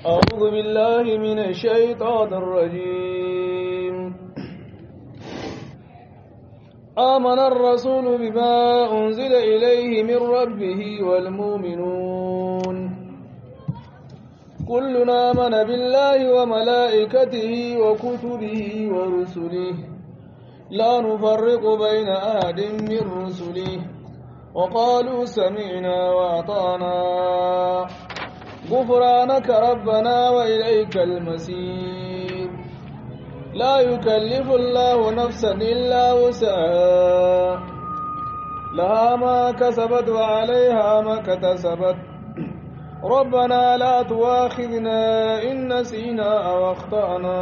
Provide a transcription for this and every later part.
أعوذ بالله من الشيطان الرجيم آمن الرسول بما أنزل إليه من ربه والمؤمنون كلنا آمن بالله وملائكته وكتبه ورسله لا نفرق بين أحد من رسله وقالوا سمعنا وأطعنا غفرانك ربنا وإليك المسير لا يكلف الله نفسا إلا وسعها لها ما كسبت وعليها ما اكتسبت ربنا لا تواخذنا إن نسينا أو أخطأنا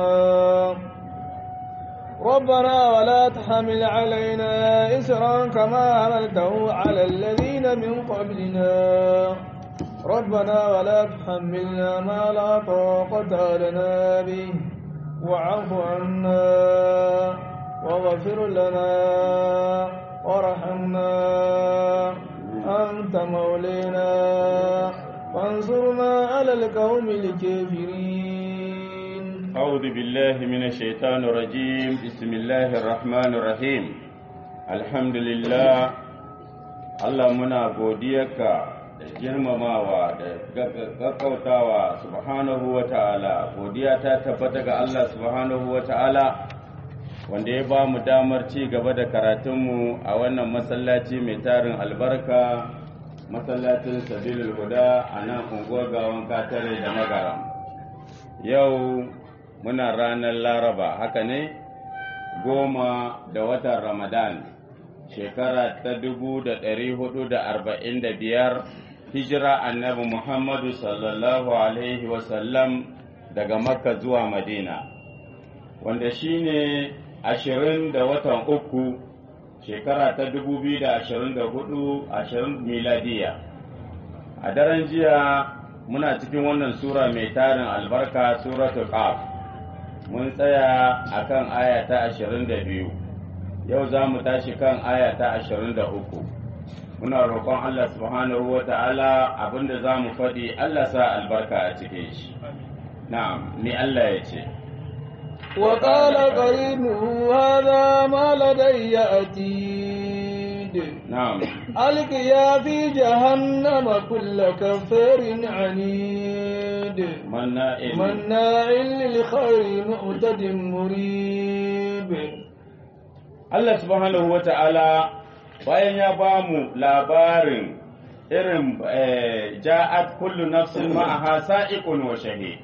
ربنا ولا تحمل علينا إسرا كما عملته على الذين من قبلنا ربنا ولا تحملنا ما لا طاقة لنا به واعف عنا واغفر لنا وارحمنا أنت مولينا فانصرنا على القوم الكافرين أعوذ بالله من الشيطان الرجيم بسم الله الرحمن الرحيم الحمد لله Allah muna godiyarka da girmamawa da gaggautawa subhanahu wa ta'ala godiya ta tabbata ga Allah subhanahu wa ta'ala wanda ya ba mu damar ci gaba da karatunmu a wannan masallaci mai tarin albarka masallacin sabilul huda a nan unguwar gawan katare da magaram yau muna ranar laraba haka ne goma da watan ramadan shekara ta dubu da ɗari hudu da arba'in da biyar hijira annabi muhammadu sallallahu alaihi wasallam daga makka zuwa madina wanda shine ashirin da watan uku shekara ta dubu biyu da ashirin da hudu ashirin miladiya a daren jiya muna cikin wannan sura mai tarin albarka suratul qaf mun tsaya akan aya ta ashirin da biyu yau za mu tashi kan aya ta ashirin da uku muna roƙon Allah subhanahu wa ta'ala abinda za mu faɗi Allah sa albarka a cikin shi na'am ni Allah ya ce وقال قرينه هذا ما لدي أتيد na'am ألقيا في جهنم كل كفار عنيد manna مناع للخير معتد مريب Allah subhanahu wa ta'ala bayan ya ba mu labarin irin eh, ja'at kullu nafsin ma'aha sa'iqun wa shahid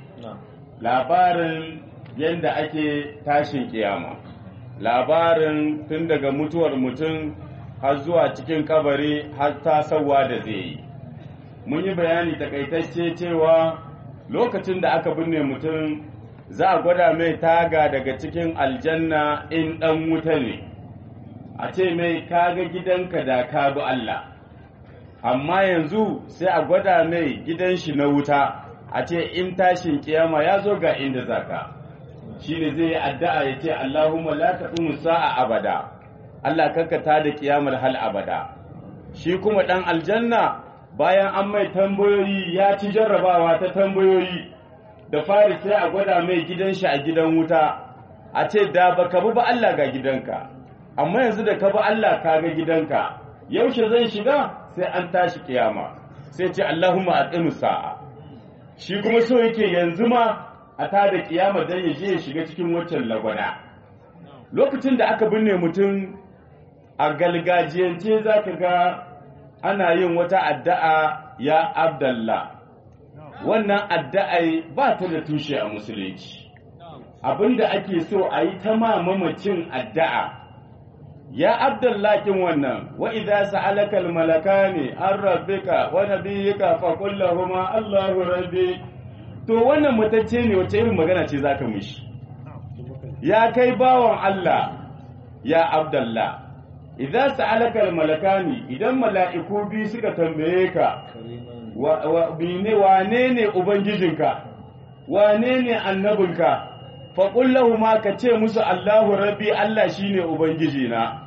labarin yadda ake tashin kiyama labarin tun daga mutuwar mutum har zuwa cikin kabari har tasawa da zai yi mun yi bayani takaitacce cewa lokacin da aka binne mutum za a gwada mai taga daga cikin aljanna in ɗan wuta ne a ce mai kaga gidanka da ka bi Allah amma yanzu sai a gwada mai gidan shi na wuta a ce in tashin kiyama ya zo ga inda zaka shi ne zai yi addu'a ya ce Allahumma la taqumu sa'a abada Allah kakkata da kiyamar hal abada shi kuma dan aljanna bayan an mai tambayoyi ya ci jarrabawa ta tambayoyi da fari sai a gwada mai gidan shi a gidan wuta a ce da baka bi ba Allah ga gidanka amma yanzu da ka bi Allah ka ga gidanka yaushe zai shiga sai an tashi kiyama sai ce Allahumma aqimu sa'a shi kuma so yake yanzu ma a tada kiyama dan ya je ya shiga cikin waccan lagwana lokacin da aka binne mutum a galgajiyance zaka ga ana yin wata addu'a ya abdallah wannan addu'ai ba ta da tushe a musulunci abinda ake so a yi ta mamamacin addu'a ya abdullakin wannan wa idza sa'alaka almalakani an rabbika wa nabiyyika fa qul lahumu allahu rabbi to wannan mutacce ne wace irin magana ce zaka mishi ya kai bawan Allah ya abdullah idza sa'alaka almalakani idan mala'iku bi suka tambaye ka wa, wa bine wane ne ubangijinka wane ne annabinka faƙun lahuma ka ce musu Allahu rabbi Allah shine Ubangijina,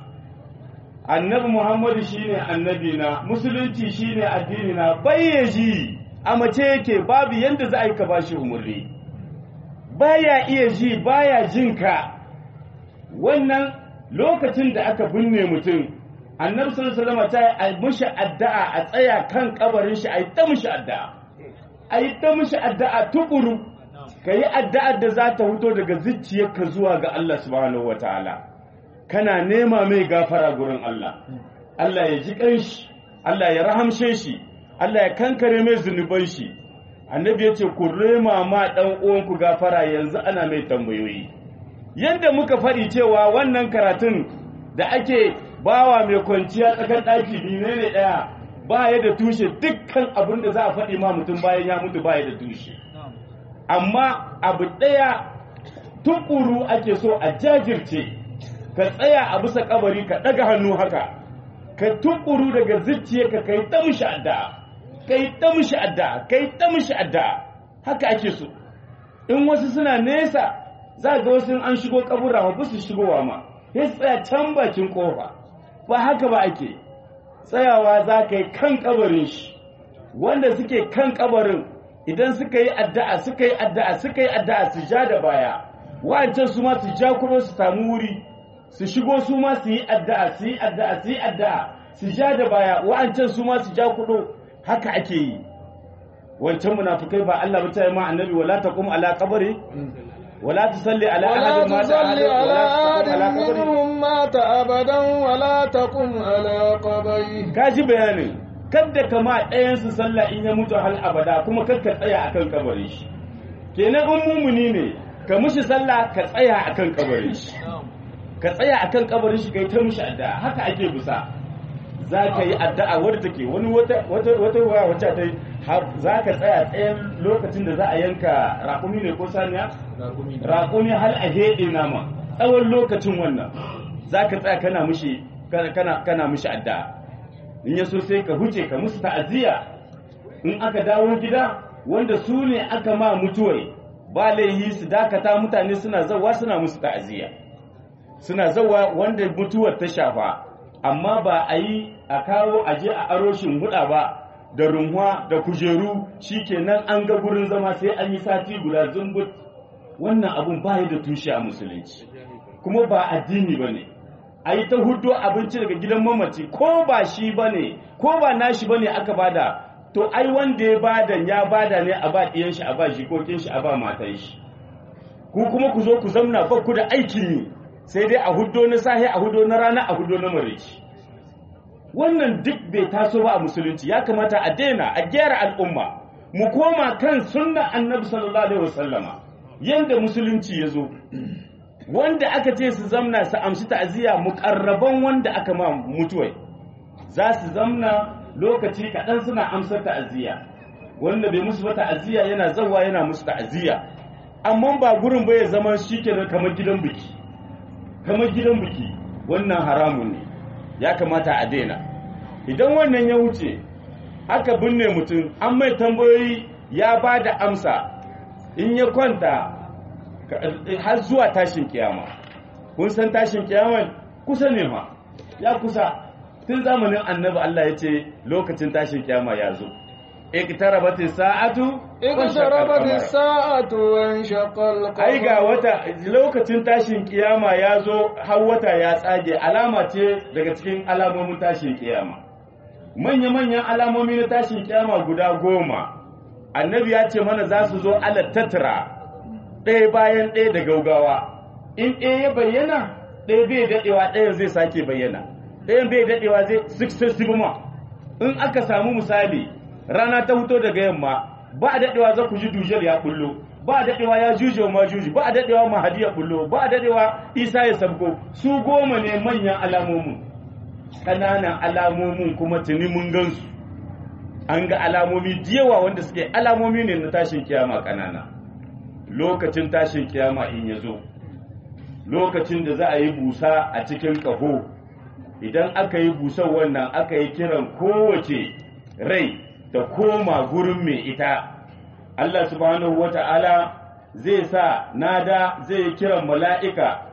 annabi Muhammadu shine annabina, musulunci shine addinina, bayyaji a mace yake babu yanda za a yi ka bashi umarni baya iya ji baya jin ka wannan lokacin da aka binne mutum annabi sallallahu alaihi wasallam ta yi mushi addu'a a tsaya kan kabarin shi a yi ta mushi addu'a a yi ta mushi addu'a tukuru ka yi addu'ar da za ta fito daga zuciyarka zuwa ga Allah subhanahu wataala kana nema mai gafara gurin Allah Allah ya ji kanshi Allah ya rahamshe shi Allah ya kankare mai zunuban shi annabi ya ce ku rema ma dan uwanku gafara yanzu ana mai tambayoyi yadda muka faɗi cewa wannan karatun da ake bawa mai kwanciya tsakar ɗaki biyu ne ɗaya ba ya da tushe dukkan abin da za a faɗi ma mutum bayan ya mutu ba ya da tushe amma abu ɗaya tukuru ake so a jajirce ka tsaya a bisa kabari ka ɗaga hannu haka ka tukuru daga zuciya ka kai ta mishi addu'a kai ta mishi addu'a kai ta mishi addu'a haka ake so in wasu suna nesa za ga wasu an shigo kabura ba su shigowa ma sai tsaya can bakin kofa ba haka ba ake tsayawa za ka yi kan kabarin shi wanda suke kan kabarin idan suka yi addu'a suka yi addu'a suka yi addu'a su ja da baya wa'ancan su ma su ja kudo su samu wuri su shigo su ma su yi addu'a su yi addu'a su yi addu'a su ja da baya wa'ancan su ma su ja kudo haka ake yi wancan munafikai ba Allah ba ta yi ma annabi wala taqum ala qabri ولا تصلي على ولا أحد مات تصلي على أحد على قبره منهم مات أبدا ولا تقم على قبره kaji bayanin kadda kama ɗayan su sallah in ya mutu hal abada kuma kar ka tsaya akan kabarin shi kenan in mumuni ne ka mushi sallah ka tsaya akan kabarin shi ka tsaya akan kabarin shi kai ta mushi addu'a haka ake busa za ka yi addu'a wadda take wani wata wata wata waya wacce ta yi za ka tsaya tsayen lokacin da za a yanka raƙumi ne ko saniya raƙumi har a heɗe nama tsawon lokacin wannan za ka tsaya kana mushi kana kana mushi addu'a in ya so sai ka huce ka musu ta'aziyya in aka dawo gida wanda su ne aka ma mutuwai ba laihi su dakata mutane suna zawa suna musu ta'aziyya suna zawa wanda mutuwar ta shafa amma ba a yi a kawo aje a aroshin huda ba da runwa da kujeru shikenan an ga gurin zama sai an yi sati guda zumbut wannan abun ba da tushe a musulunci kuma ba addini ba ne a yi ta hudo abinci daga gidan mamaci ko ba shi ba ne ko ba nashi ba ne aka bada to ai wanda ya bada ya bada ne a ba ɗiyan shi a ba jikokin shi a ba matan shi ku kuma ku zo ku zamna ba ku da aikin yi sai dai a hudo na sahi a hudo na rana a hudo na marici wannan duk bai taso ba a musulunci ya kamata a daina a gyara al'umma mu koma kan sunnan annabi sallallahu alaihi wasallama yanda musulunci ya zo wanda aka ce su zamna su amshi ta'aziyya muƙarraban wanda aka ma mutuwai za su zamna lokaci kaɗan suna amsar ta'aziyya wanda bai musu ba ta'aziyya yana zawa yana musu ta'aziyya amma ba gurin bai zama shikenan kamar gidan biki kamar gidan biki wannan haramun ne ya kamata a daina idan wannan ya wuce aka binne mutum an mai tambayoyi ya ba da amsa in ya kwanta har zuwa tashin kiyama kun san tashin kiyama kusa ne ma ya kusa tun zamanin annabi Allah ya ce lokacin tashin kiyama ya zo iqtarabat sa'atu اقتربت الساعة وانشق القمر ai ga wata lokacin tashin kiyama ya zo har wata ya tsage alama ce daga cikin alamomin tashin kiyama manya-manyan alamomi na tashin kiyama guda goma annabi ya ce mana za su zo ala tattara ɗaya bayan ɗaya da gaugawa in ɗaya ya bayyana ɗaya bai daɗewa ɗaya zai sake bayyana ɗayan bai daɗewa zai successive ma in aka samu misali rana ta fito daga yamma ba a daɗewa za ku ji dujal ya bullo ba a daɗewa ya juje ma juji ba a daɗewa mahadi ya bullo ba a daɗewa isa ya sabko su goma ne manyan alamomin ƙananan alamomin kuma tuni mun gansu an ga alamomi yawa wanda suke alamomi ne na tashin kiyama ƙanana lokacin tashin kiyama in ya zo lokacin da za a yi busa a cikin ƙaho idan aka yi busar wannan aka yi kiran kowace rai da koma gurin mai ita Allah subhanahu wa ta'ala zai sa nada zai kiran mala'ika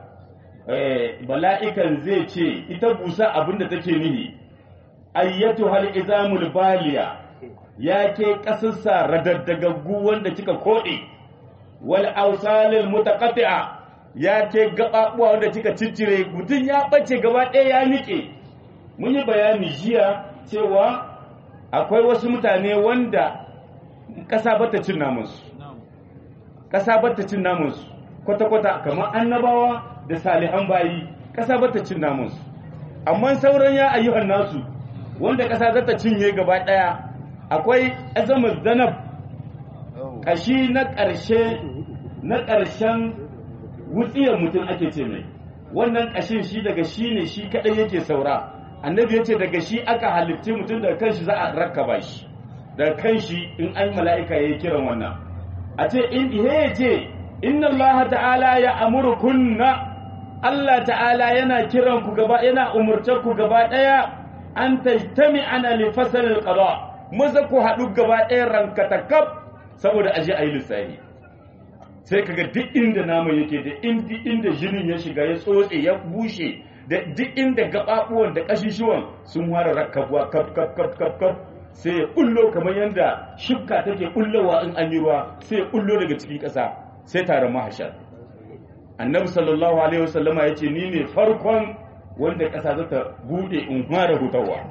mala'ikan zai ce ita busa abinda take nihi ayyatu hal izamul baliya ya ke ƙasarsa radaddagaggu wanda kika koɗe wal ausalil mutaqatti'a ya ke gaɓaɓuwa wanda kika ciccire mutum ya ɓace gaba ɗaya ya nike mun yi bayani jiya cewa akwai wasu mutane wanda ƙasa bata cin namunsu ƙasa bata cin namunsu kwata-kwata kamar annabawa da salihan bayi ƙasa bata cin namunsu amma sauran ya ayyuhan nasu wanda ƙasa zata cinye gaba ɗaya akwai azamar zanab ƙashi na ƙarshe na ƙarshen wutsiyar mutum ake ce mai wannan ƙashin shi daga shi ne shi kaɗai yake saura annabi ya ce daga shi aka halitti mutum daga kanshi za a rakaba shi daga kanshi in an mala'ika ya yi kiran wannan a ce in ya ce inna Allah ta'ala ya amurkunna Allah ta'ala yana kiran ku gaba yana umurtar ku gaba ɗaya an tajtami ana li fasalil qada maza ku haɗu gaba ɗaya rankatakaf saboda aje a yi lissafi sai kaga duk inda naman yake da inda jinin ya shiga ya tsotse ya bushe da duk inda gaɓaɓuwan da ƙashishuwan sun fara rakkabuwa kaf kaf kaf kaf kaf sai ya kullo kamar yadda shukka take kullowa in an yi ruwa sai ya kullo daga cikin ƙasa sai taron mahashar annabi sallallahu alaihi wasallama ya ce ni ne farkon wanda ƙasa za ta buɗe in fara hutawa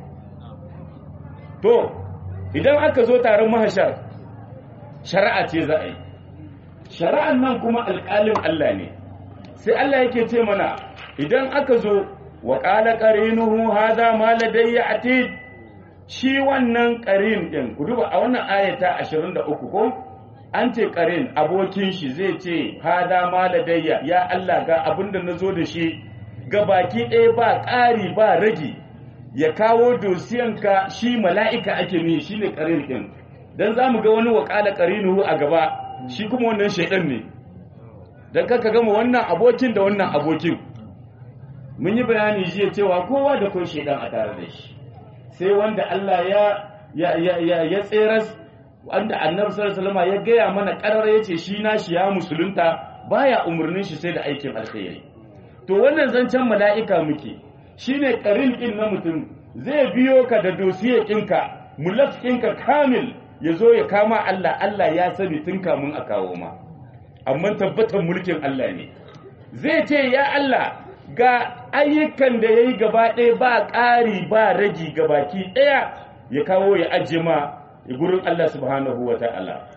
to idan aka zo taron mahashar shari'a ce za a yi shari'an nan kuma alƙalin Allah ne sai Allah yake ce mana idan aka zo wa qala qarinuhu hadha ma ladayya atid shi wannan qarin din ku duba a wannan ayata 23 ko an ce qarin abokin shi zai ce hadha ma ladayya ya Allah ga abinda nazo da shi ga baki ɗaya ba ƙari ba ragi ya kawo dosiyanka shi mala'ika ake nihi shine qarin din dan zamu ga wani wa qala qarinuhu a gaba shi kuma wannan shaidan ne don kaka gama wannan abokin da wannan abokin mun yi bayani jiya cewa kowa da kun shaidan a tare da shi sai wanda Allah ya ya ya ya, ya tseras wanda annabi sallallahu alaihi ya gaya mana karar yace shi nashi ya musulunta baya umurnin shi sai da aikin alkhairi to wannan zancen mala'ika muke shine karin din na mutum zai biyo ka da dosiye ɗinka mulaf ɗinka kamil ya zo ya kama Allah Allah ya sani tun kamun a kawo ma amma tabbatar mulkin Allah ne zai ce ya Allah ga ayyukan da ya yi gaba ɗaya ba ƙari ba ragi ga baki ɗaya ya kawo ya ajiye ma gurin Allah subhanahu wa ta'ala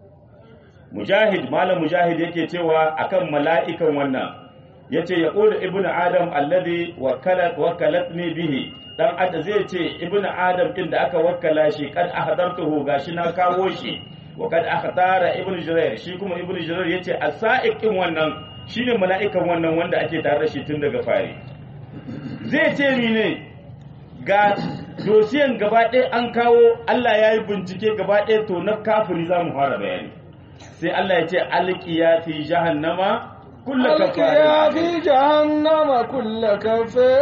mujahid malam mujahid yake cewa akan mala'ikan wannan ya ce ya ƙoda ibn adam alladhi wakalatni bihi dan adam zai ce ibn adam din da aka wakkala shi kad ahdartuhu gashi na kawo shi wa kad akhtara ibn jurair shi kuma ibn jurair yace asaiqin wannan shine mala'ikan wannan wanda ake tare da shi tun daga fari zai ce mine ga dosiyan gaba ɗaya an kawo Allah ya yi bincike gaba ɗaya to na kafiri za mu fara bayani sai Allah ya ce alqiya fi jahannama كل ألقيا في جهنم كل كفار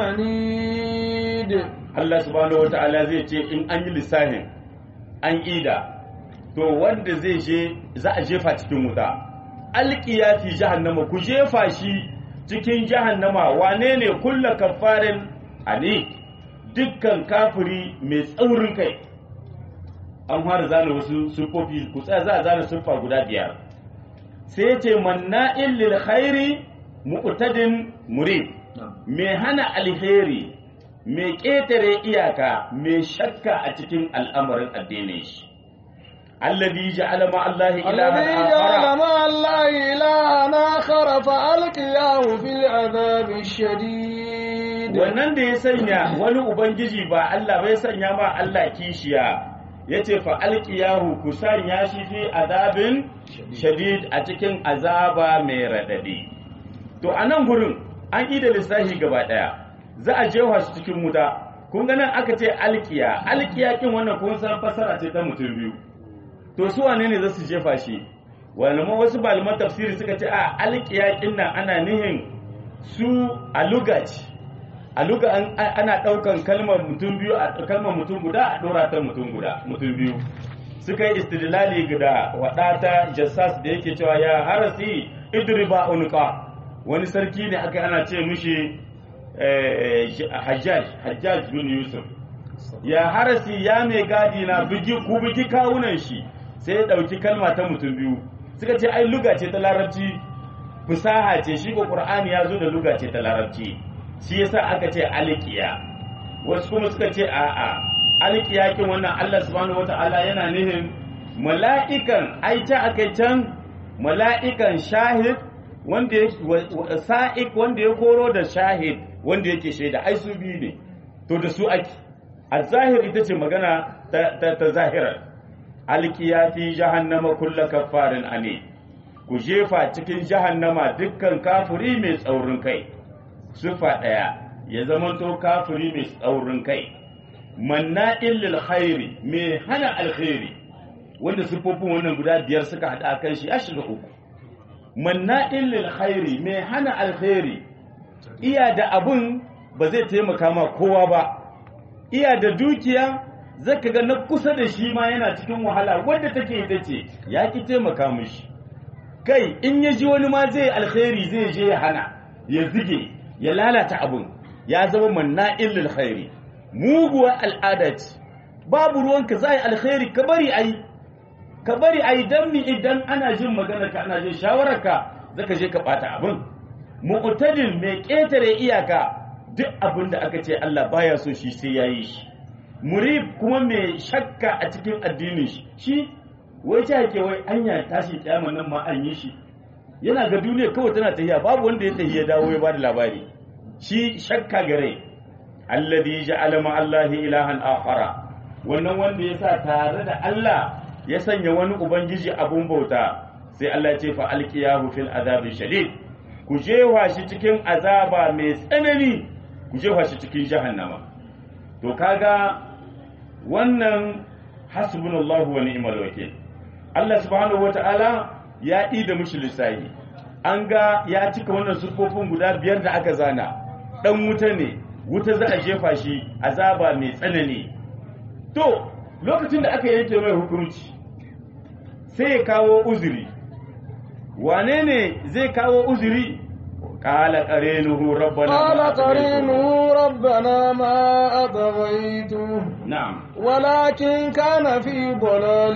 عنيد Allah subhanahu wata'ala zai ce in an yi lissahin an ida to wanda zai je za a jefa cikin wuta alqiya fi jahannama ku jefa shi cikin jahannama wane ne kulla kafarin ani dukkan kafiri mai tsaurin kai an fara zana wasu siffofi ku tsaya za a zana siffa guda biyar sai ce manna'in lil khairi mu'tadin murid mai hana alheri mai ƙetare iyaka mai shakka a cikin al'amarin addinin shi alladhi ja'ala ma Allah الذي ilahan جعل akhara مع الله إلها آخر فألقياه في العذاب الشديد wannan da ya sanya wani ubangiji ba Allah bai sanya ma Allah kishiya yace fa alqiyahu ku sanya shi fi azabin shadid a cikin azaba mai radadi to a nan gurin an yi da lissafi gaba daya za a jefa shi cikin wuta kun ga nan aka ce alkiya alkiya kin wannan kun san fasara ce ta mutum biyu to su wane ne za su jefa shi wani ma wasu malaman tafsiri suka ce a alkiya kin nan ana nihin su a lugaci a luga an- ana daukan kalmar mutum biyu a kalmar mutum guda a dora ta mutum guda mutum biyu suka yi istidlali da wadata jassas da yake cewa ya harasi idriba unqa wani sarki ne aka ana ce mishi eh, hajjaj hajjaj bin yusuf ya harasi ya mai gadi na bugi ku bugi kawunan shi sai ya ɗauki kalma ta mutum biyu suka ce ai luga ce ta larabci fusaha ce shi ko qur'ani ya zo da luga ce ta larabci shi yasa aka ce alqiya wasu kuma suka ce a'a alqiya kin wannan Allah subhanahu wataala yana nihin mala'ikan ai ta akai can mala'ikan shahid wanda ya sa'ik wanda ya koro da shahid wanda yake shaida ai su biyu ne to da su ake a zahir ita ce magana ta, ta, ta zahirar alkiya fi jahannama kulla kafarin ane ku jefa cikin jahannama dukkan kafiri mai tsaurin kai sufa ɗaya ya zamanto kafiri mai tsaurin kai manna'in lil khairi mai hana alkhairi wanda siffofin wannan guda biyar suka haɗa kan shi ya shiga uku manna'in lil khairi mai hana alkhairi iya da abun ba zai taimaka ma kowa ba iya da dukiya zaka ga na kusa da shi ma yana cikin wahala wanda take ita ce ya ki taimaka mishi kai in ya ji wani ma zai alkhairi zai je ya hana ya zige ya lalata abun ya zama manna'in lil khairi muguwar al'ada ce babu ruwanka za yi alkhairi ka bari ayi ka bari ayi dan mi idan ana jin magana ka ana jin shawararka zaka je ka bata abin mu'tadil mai ketare iyaka duk abin da aka ce Allah baya so shi sai yayi shi murib kuma mai shakka a cikin addinin shi shi wai ta yake wai anya tashi kiyama nan ma an yi shi yana ga duniya kawai tana tahiya babu wanda ya tahiya dawo ya bada labari shi shakka gare alladhi ja'ala ma Allahi ilahan akhara wannan wanda ya sa tare da Allah ya sanya wani ubangiji abun bauta sai Allah ya ce fa alqiyahu fil azabi shadid ku jefa shi cikin azaba mai tsanani ku jefa shi cikin jahannama to kaga wannan hasbunallahu wa ni'mal wakil Allah subhanahu wata'ala ya yi da mushi lissahi an ga ya cika wannan sufofin guda biyar da aka zana dan wuta ne wuta za a jefa shi azaba mai tsanani to lokacin da aka yanke mai hukunci sai ya kawo uzuri wane ne zai kawo uzuri قال قرينه ربنا قال قرينه ربنا ما أطغيته نعم ولكن كان في ضلال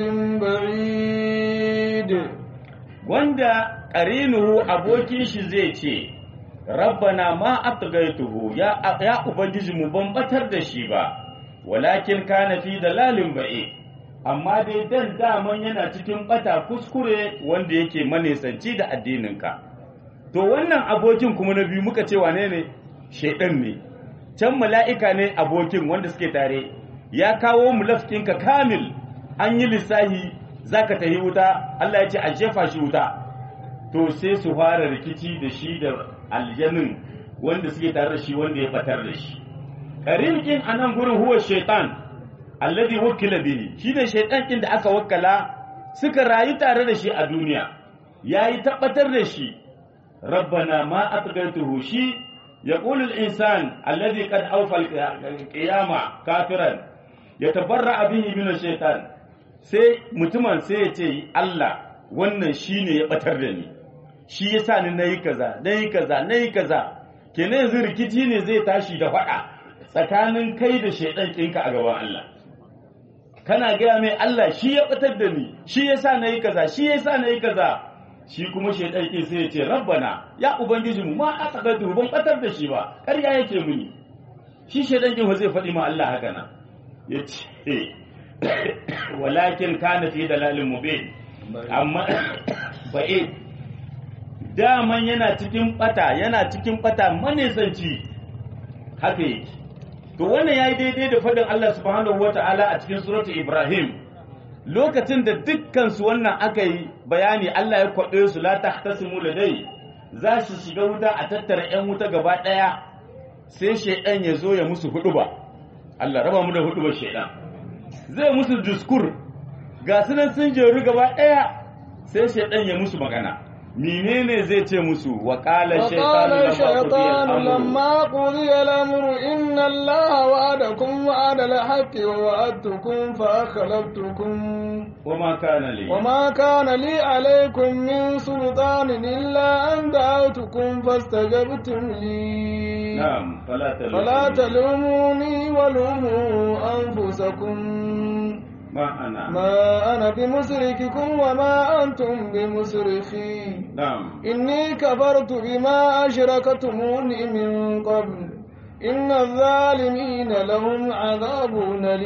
بعيد wanda ƙarinuhu abokin shi zai ce rabbana ma atgaituhu ya ya ubangiji mu ban batar da shi ba walakin kana fi dalalin ba'i amma dai dan daman yana cikin bata kuskure wanda yake manesanci da addininka to wannan abokin kuma na biyu muka ce wane ne shaidan ne can mala'ika ne abokin wanda suke tare ya kawo mulafkinka kamil an yi lissahi zaka tahi wuta Allah ya ce a jefa shi wuta to sai su fara rikici da shi da aljanin wanda suke tare da shi wanda ya batar da shi karin kin anan gurin huwa shaitan alladhi wukila bihi shine shaitan kin da aka wakkala suka rayu tare da shi a duniya yayi tabbatar da shi rabbana ma atghaytuhu shi يقول الإنسان الذي قد أوفى القيامة كافرا يتبرأ به من الشيطان sai mutumin sai ya ce Allah wannan shi ne ya batar da ni shi ya sa ni na yi kaza na yi kaza na yi kaza kenan yanzu rikici ne zai tashi da faɗa tsakanin kai da shaidan ɗinka a gaban Allah kana gaya mai Allah shi ya batar da ni shi ya sa na yi kaza shi ya sa na yi kaza shi kuma shaidan ɗin sai ya ce rabbana ya ubangiji mu ma a tsakatu ban batar da shi ba ƙarya yake muni shi shaidan ɗin zai faɗi ma Allah haka na ya ce walakin kana fi dalalin mubin amma ba'id daman yana cikin bata yana cikin bata manesanci haka yake to wannan yayi daidai da fadin Allah subhanahu wata'ala a cikin suratul Ibrahim lokacin da dukkan su wannan aka yi bayani Allah ya kwaɗe su la tahtasimu ladai za su shiga wuta a tattara 'yan wuta gaba ɗaya sai shaidan ya zo ya musu huɗuba Allah raba mu da huɗubar shaidan zai musu diskur ga sunan sun jeru gaba ɗaya sai shaidan ya musu magana menene zai ce musu wa qala وقال الشيطان shaytanu لما قضي الأمر إن الله وعدكم وعد الحق ووعدتكم فأخلفتكم وما كان لي وما كان لي عليكم من سلطان إلا أن دعوتكم فاستجبتم لي نعم فلا تلوموني فلا تلوموني ولوموا أنفسكم ما انا ما أنا بمسرككم وما أنتم بمسرخي نعم إني كفرت بما أشركتموني من قبل إن الظالمين لهم عذاب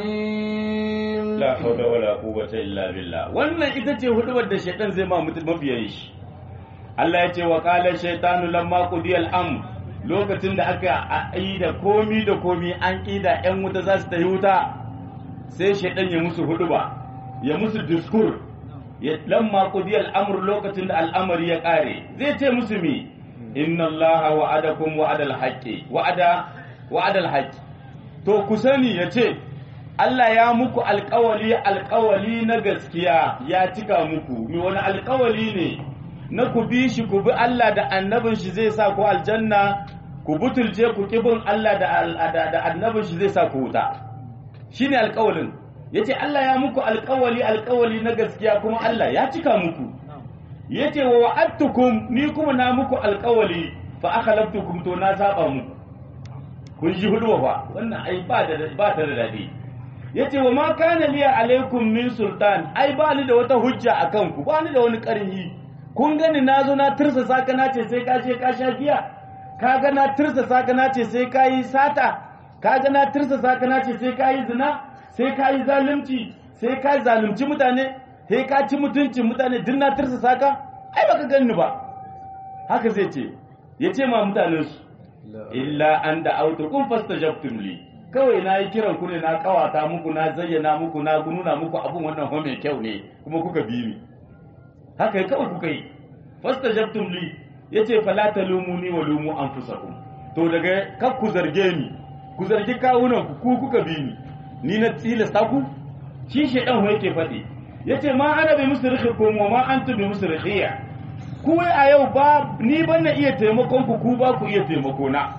أليم la hawla wala quwwata illa billah wannan ita ce hudubar da shaytan zai ma mutum mabiyan shi Allah ya ce wa qala shaytanu lamma qudiya al-amr lokacin da aka yi da komi da komi an ƙida 'yan wuta za su tafi wuta sai shaidan ya musu huduba ya musu diskur ya lamma qudiya al-amr lokacin da al'amari ya kare zai ce musu mi inna allaha wa'adakum wa'adal haqqi wa'ada wa'adal haqqi to ku sani yace Allah ya muku alƙawali alƙawali na gaskiya ya cika muku mi wani alƙawali ne na ku bi shi ku bi Allah da annabin shi zai sa ku aljanna ku butulce ku kibin Allah da da annabin shi zai sa ku wuta shine alƙawalin yace Allah ya muku alƙawali alƙawali na gaskiya kuma Allah ya cika muku yace wa wa'adtukum ni kuma na muku alƙawali fa akhlaftukum to na saba muku kun ji hudu fa wannan ai ba da ba ta da dadi yace wa ma kana liya alaikum min sultan ai ba ni da wata hujja akan ku ba ni da wani ƙarhi kun gani na zo na tirsa saka na ce sai ka ce ka sha giya ka ga na tirsa saka na ce sai ka yi sata ka ga na tirsa saka na ce sai ka yi zina sai ka yi zalunci sai ka zalunci mutane sai ka ci mutuncin mutane duk na tirsa saka ai baka ganni ba haka zai ce ya ce ma mutanen su illa an da auto kun fastajabtum li kawai na yi kiran ku ne na kawata muku na zayyana muku na nuna muku abun wannan ho mai kyau ne kuma kuka bi ni haka kawai kuka yi fasta jabtum li yace fala talumuni wa lumu anfusakum to daga kar ku zarge ni ku zargi kawunan ku ku kuka bi ni ni na tilasta ku shi shedan ho yake faɗi yace ma ana bi musrikhikum wa ma antum bi musrikhiya ku a yau ba ni ban na iya taimakon ku ku ba ku iya taimako na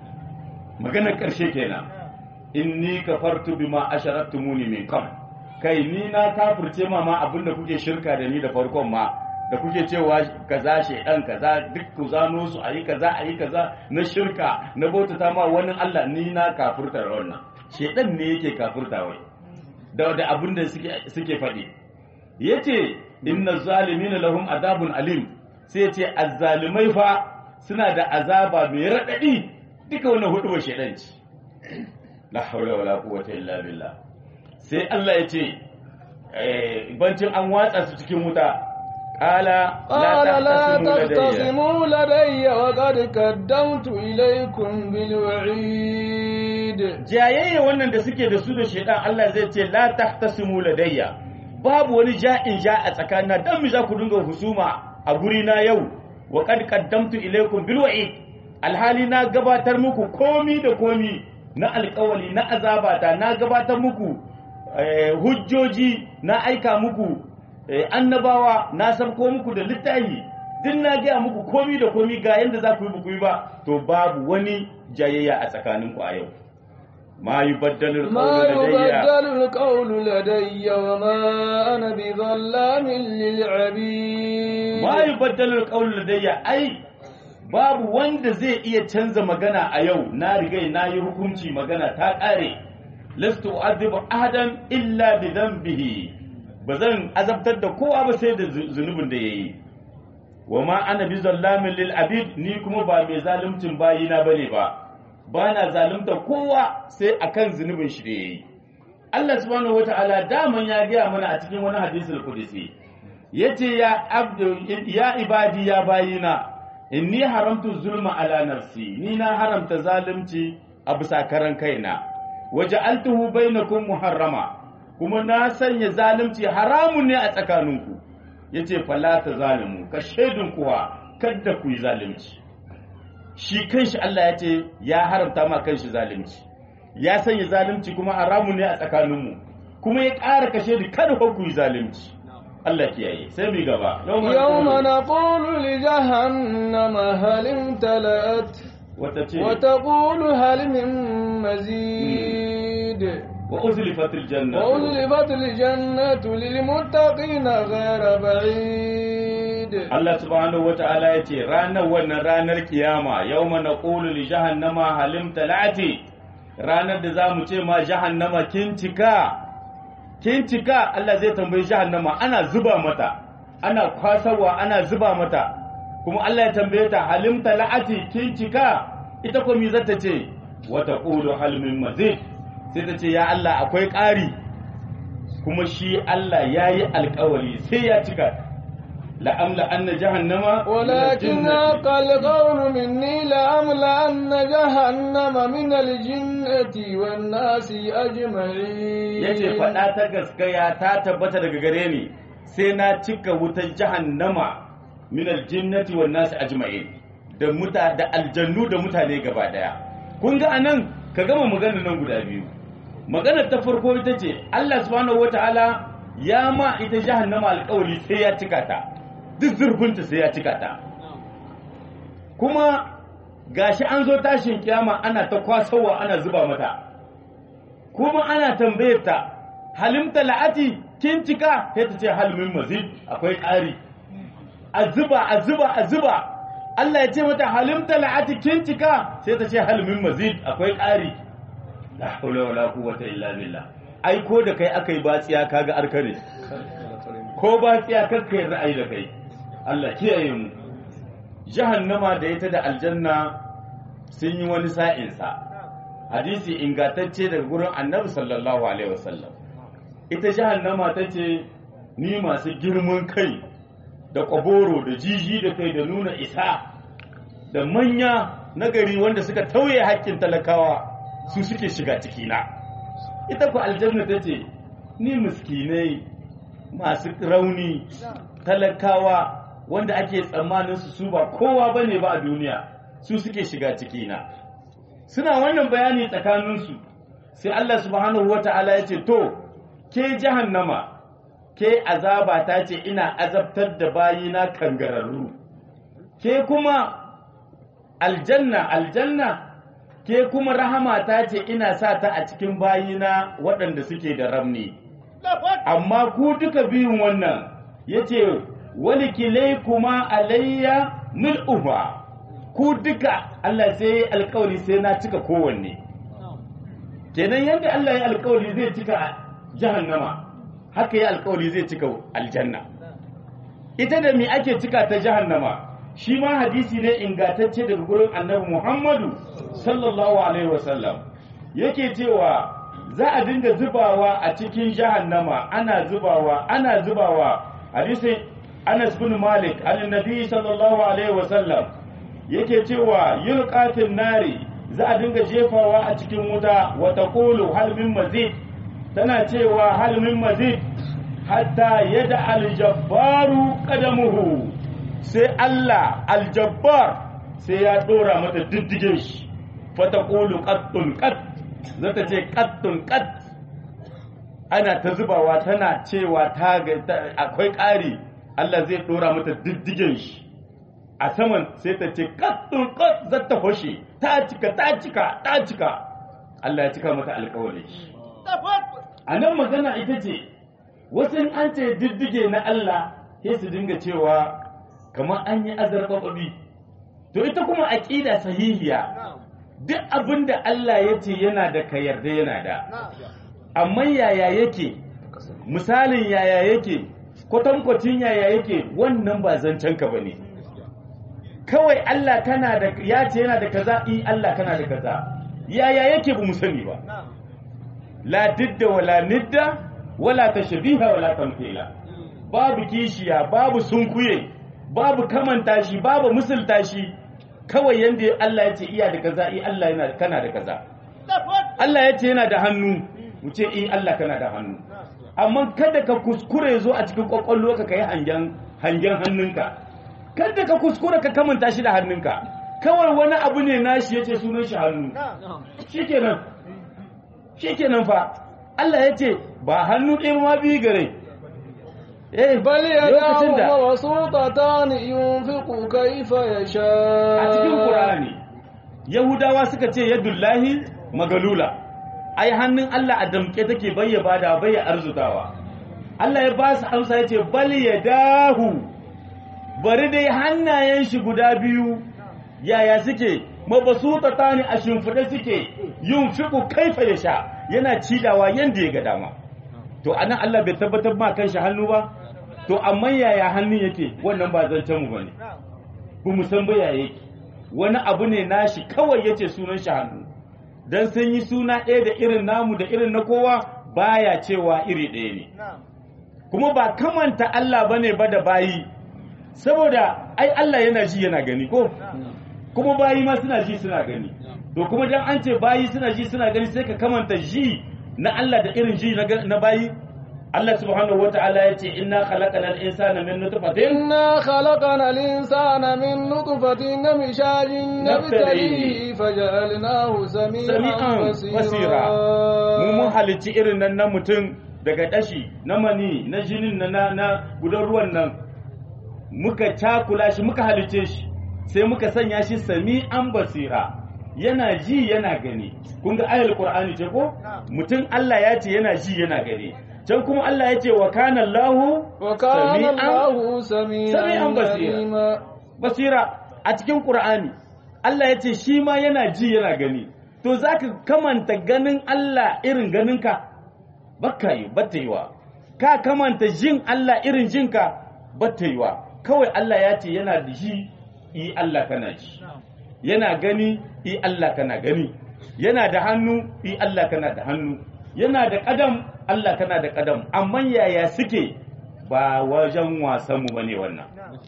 maganar karshe kenan inni kafartu bima asharaktumuni min qabl kai ni na kafirce ma ma abinda kuke shirka da ni da farkon ma da kuke cewa kaza shedan kaza duk ku zano su ayi kaza ayi kaza na shirka na bautata ma wani Allah ni na kafirta da wannan shedan ne yake kafirta wai da da abinda suke suke faɗi yace inna zalimina lahum adabun alim sai yace azzalimai fa suna da azaba mai radadi duka wannan hudu ba shedan ce la haula wala quwwata illa billah sai Allah ya ce bancin an watsa su cikin wuta ƙala قال لا تختصموا لدي وقد قدمت إليكم بالوعيد jayayya wannan da suke da su da shaidan Allah zai ce la tahtasimu ladayya babu wani ja'in ja a tsakanina dan mi za ku dinga husuma a guri na yau wa qad qaddamtu ilaykum bil wa'id alhali na gabatar muku komi da komi na alƙawali na azabata na gabatar muku hujjoji na aika muku annabawa na sabko muku da littafi duk na gaya muku komi da komi ga yadda za ku yi buku ba to babu wani jayayya a tsakaninku a yau ma yi baddalin ما يبدل القول لدي وما أنا بظلام للعبيد ma yi baddalin ƙaunar ladayya ai babu wanda zai iya canza magana a yau na rigai na yi hukunci magana ta ƙare lastu azibu ahadan illa bi dhanbihi ba zan azabtar da kowa ba sai da zunubin da yayi wa ma ana bi zallamin lil abid ni kuma ba mai zaluncin bayina bane ba ba na zalunta kowa sai akan zunubin shi da yayi Allah subhanahu wataala daman ya gaya mana a cikin wani hadisul qudsi yace ya abdu ya ibadi ya bayina inni haramtu zulma ala nafsi ni na haramta zalunci a bisa karan kaina waja'altuhu bainakum muharrama kuma na sanya zalunci haramun ne a tsakaninku yace fala ta zalimu ka shaidun kuwa kada ku yi zalunci shi kanshi Allah ya ce ya haramta ma kanshi zalunci ya sanya zalunci kuma haramun ne a tsakaninmu kuma ya ƙara kashe da kada ku yi zalunci Allah kiyaye sai mu gaba يوم نقول لجهنم هل امتلأت wata ce وتقول هل من مزيد wa uzlifatil janna وأزلفت الجنة للمتقين غير بعيد Allah subhanahu wata'ala ya ce ranar wannan ranar kiyama yau mana ƙulu li jahannama halim talati ranar da za mu ce ma jahannama kin cika kin cika Allah zai tambayi jahannama ana zuba mata ana kwasawa ana zuba mata kuma Allah ya tambaye ta halim talati kin cika ita ko mi zata ce wata ƙulu halmin mazid sai ta ce ya Allah akwai ƙari kuma shi Allah ya yi alƙawari sai ya cika la'amla anna jahannama ولكن حق القول مني لأملأن جهنم من الجنة والناس أجمعين yace faɗa ta gaskaya ta tabbata daga gare ni sai na cika wutar jahannama min aljinnati wan nas ajma'in da muta da aljannu da mutane gaba daya kun ga anan ka gama magana nan guda biyu maganar ta farko ita ce Allah subhanahu wataala ya ma ita jahannama alƙawari sai ya cika ta duk zurfinta sai ya cika ta kuma gashi an zo tashin kiyama ana ta kwasowa ana zuba mata kuma ana tambayar ta halimta la'ati kin cika sai ta ce halmin mazid akwai ƙari a zuba a zuba a zuba Allah ya ce mata halimta la'ati kin cika sai ta ce halmin mazid akwai ƙari la hawla wala quwwata illa billah ai ko da kai akai batsiya kaga arkare ko batsiya kakkai ra'ayi da kai Allah kiyaye mu jahannama da ita da aljanna sun yi wani sa'insa hadisi ingantacce daga gurin annabi sallallahu alaihi wasallam ita jahannama ta ce ni masu girman kai da kwaboro da jiji da kai da nuna isa da manya nagari wanda suka tauye haƙƙin talakawa su suke shiga cikina ita ku aljanna ta ce ni miskinai masu rauni talakawa wanda ake tsammanin su su ba kowa bane ba a duniya su suke shiga cikina suna wannan bayani tsakaninsu sai Allah subhanahu wata'ala ya ce to ke jahannama ke azaba ta ce ina azabtar da bayina kangararru ke kuma aljanna aljanna ke kuma rahama ta ce ina sa ta a cikin bayina waɗanda suke da ramni amma ku duka biyun wannan ya ce wani kilai kuma alayya mil'uba ku duka Allah sai ya alkawari sai na cika kowanne kenan yadda Allah ya alkawari zai cika jahannama haka ya alkawari zai cika aljanna ita da me ake cika ta jahannama shi ma hadisi ne ingantacce daga gurin annabi Muhammadu sallallahu alaihi wasallam yake cewa za a dinga zubawa a cikin jahannama ana zubawa ana zubawa hadisin Anas bin Malik annabi sallallahu alaihi wasallam yake cewa yulqatin nari za a dinga jefawa a cikin wuta wa taqulu hal min mazid tana cewa hal min mazid hatta yada aljabbaru qadamuhu sai Allah aljabbar sai ya dora mata diddige shi fa taqulu qattun qatt zata ce qattun qatt ana ta zubawa tana cewa ta akwai ƙari Allah zai dora mata diddigen shi a saman sai ta ce kattun kat za ta hoshe ta cika ta cika ta cika Allah ya cika mata alkawari a nan magana ita ce wasu an ce diddige na Allah sai su dinga cewa kamar an yi azarbaɓaɓi to ita kuma aƙida sahihiya duk abin da Allah ya ce yana da ka yarda yana da amma yaya yake misalin yaya yake kwatankwacin yaya yake wannan ba zancen ka bane kawai Allah kana da ya ce yana da kaza i Allah kana da kaza yaya yake ba mu sani ba la didda wala nidda wala tashbiha wala tamthila babu kishiya babu sunkuye babu kamanta shi babu musulta shi kawai yanda Allah ya ce iya da kaza i Allah yana kana da kaza Allah ya ce yana da hannu mu ce i Allah kana da hannu amma kada ka kuskure zo a cikin kwakwalwa ka kai hangen hangen hannunka kada ka kuskure ka kamanta shi da hannunka kawai wani abu ne nashi yace sunan shi hannu shikenan shikenan fa Allah ya ce ba hannu ɗaya ma biyu gare eh بل lokacin يداه da مبسوطتان ينفق كيف يشاء a cikin Qur'ani Yahudawa suka ce yadullahi magalula ai hannun Allah a damke take bayya bada bayya arzutawa Allah ya ba su amsa ya ce bal yadahu bari dai hannayen shi guda biyu yaya suke mabasuta ne a shimfiɗe suke yin fiku kaifa ya sha yana cidawa yanda ya ga dama to anan Allah bai tabbatar ma kan shi hannu ba to amma yaya hannun yake wannan ba zancen mu bane ba mu san ba yaya yake wani abu ne nashi kawai yace sunan shi hannu dan sun yi suna ɗaya da irin namu da irin na kowa baya cewa iri ɗaya ne kuma ba kamanta Allah bane ba da bayi saboda ai Allah yana ji yana gani ko kuma bayi ma suna ji suna gani to kuma dan an ce bayi suna ji suna gani sai ka kamanta ji na Allah da irin ji na na bayi Allah subhanahu wataala ya ce inna khalaqana al-insana min nutfatin إنا خلقنا الإنسان من نطفة نمشاج نبتليه فجعلناه سميعا sami'an basira بصيرا mu mun halicci irin nan na mutum daga dashi na mani na jinin na na, na gudan ruwan nan muka cakula shi muka halicce shi sai muka sanya shi sami'an basira yana ji yana gani kun ga ayar qur'ani ce ko mutum Allah ya ce yana ji yana gani can kuma Allah ya ce wa kana Allahu وكان سميعاً- الله سميعا سميعاً بصيرا. عليما basira a cikin Qur'ani Allah ya ce shi ma yana ji yana gani to zaka kamanta ganin Allah irin ganinka bakka yi batta yiwa ka kamanta jin Allah irin jinka batta yiwa kawai Allah ya ce yana da ji i Allah kana ji yana gani i Allah kana gani yana da hannu i Allah kana da hannu yana da kadam Allah kana da kadam amma yaya suke ba wajen wasan mu bane wannan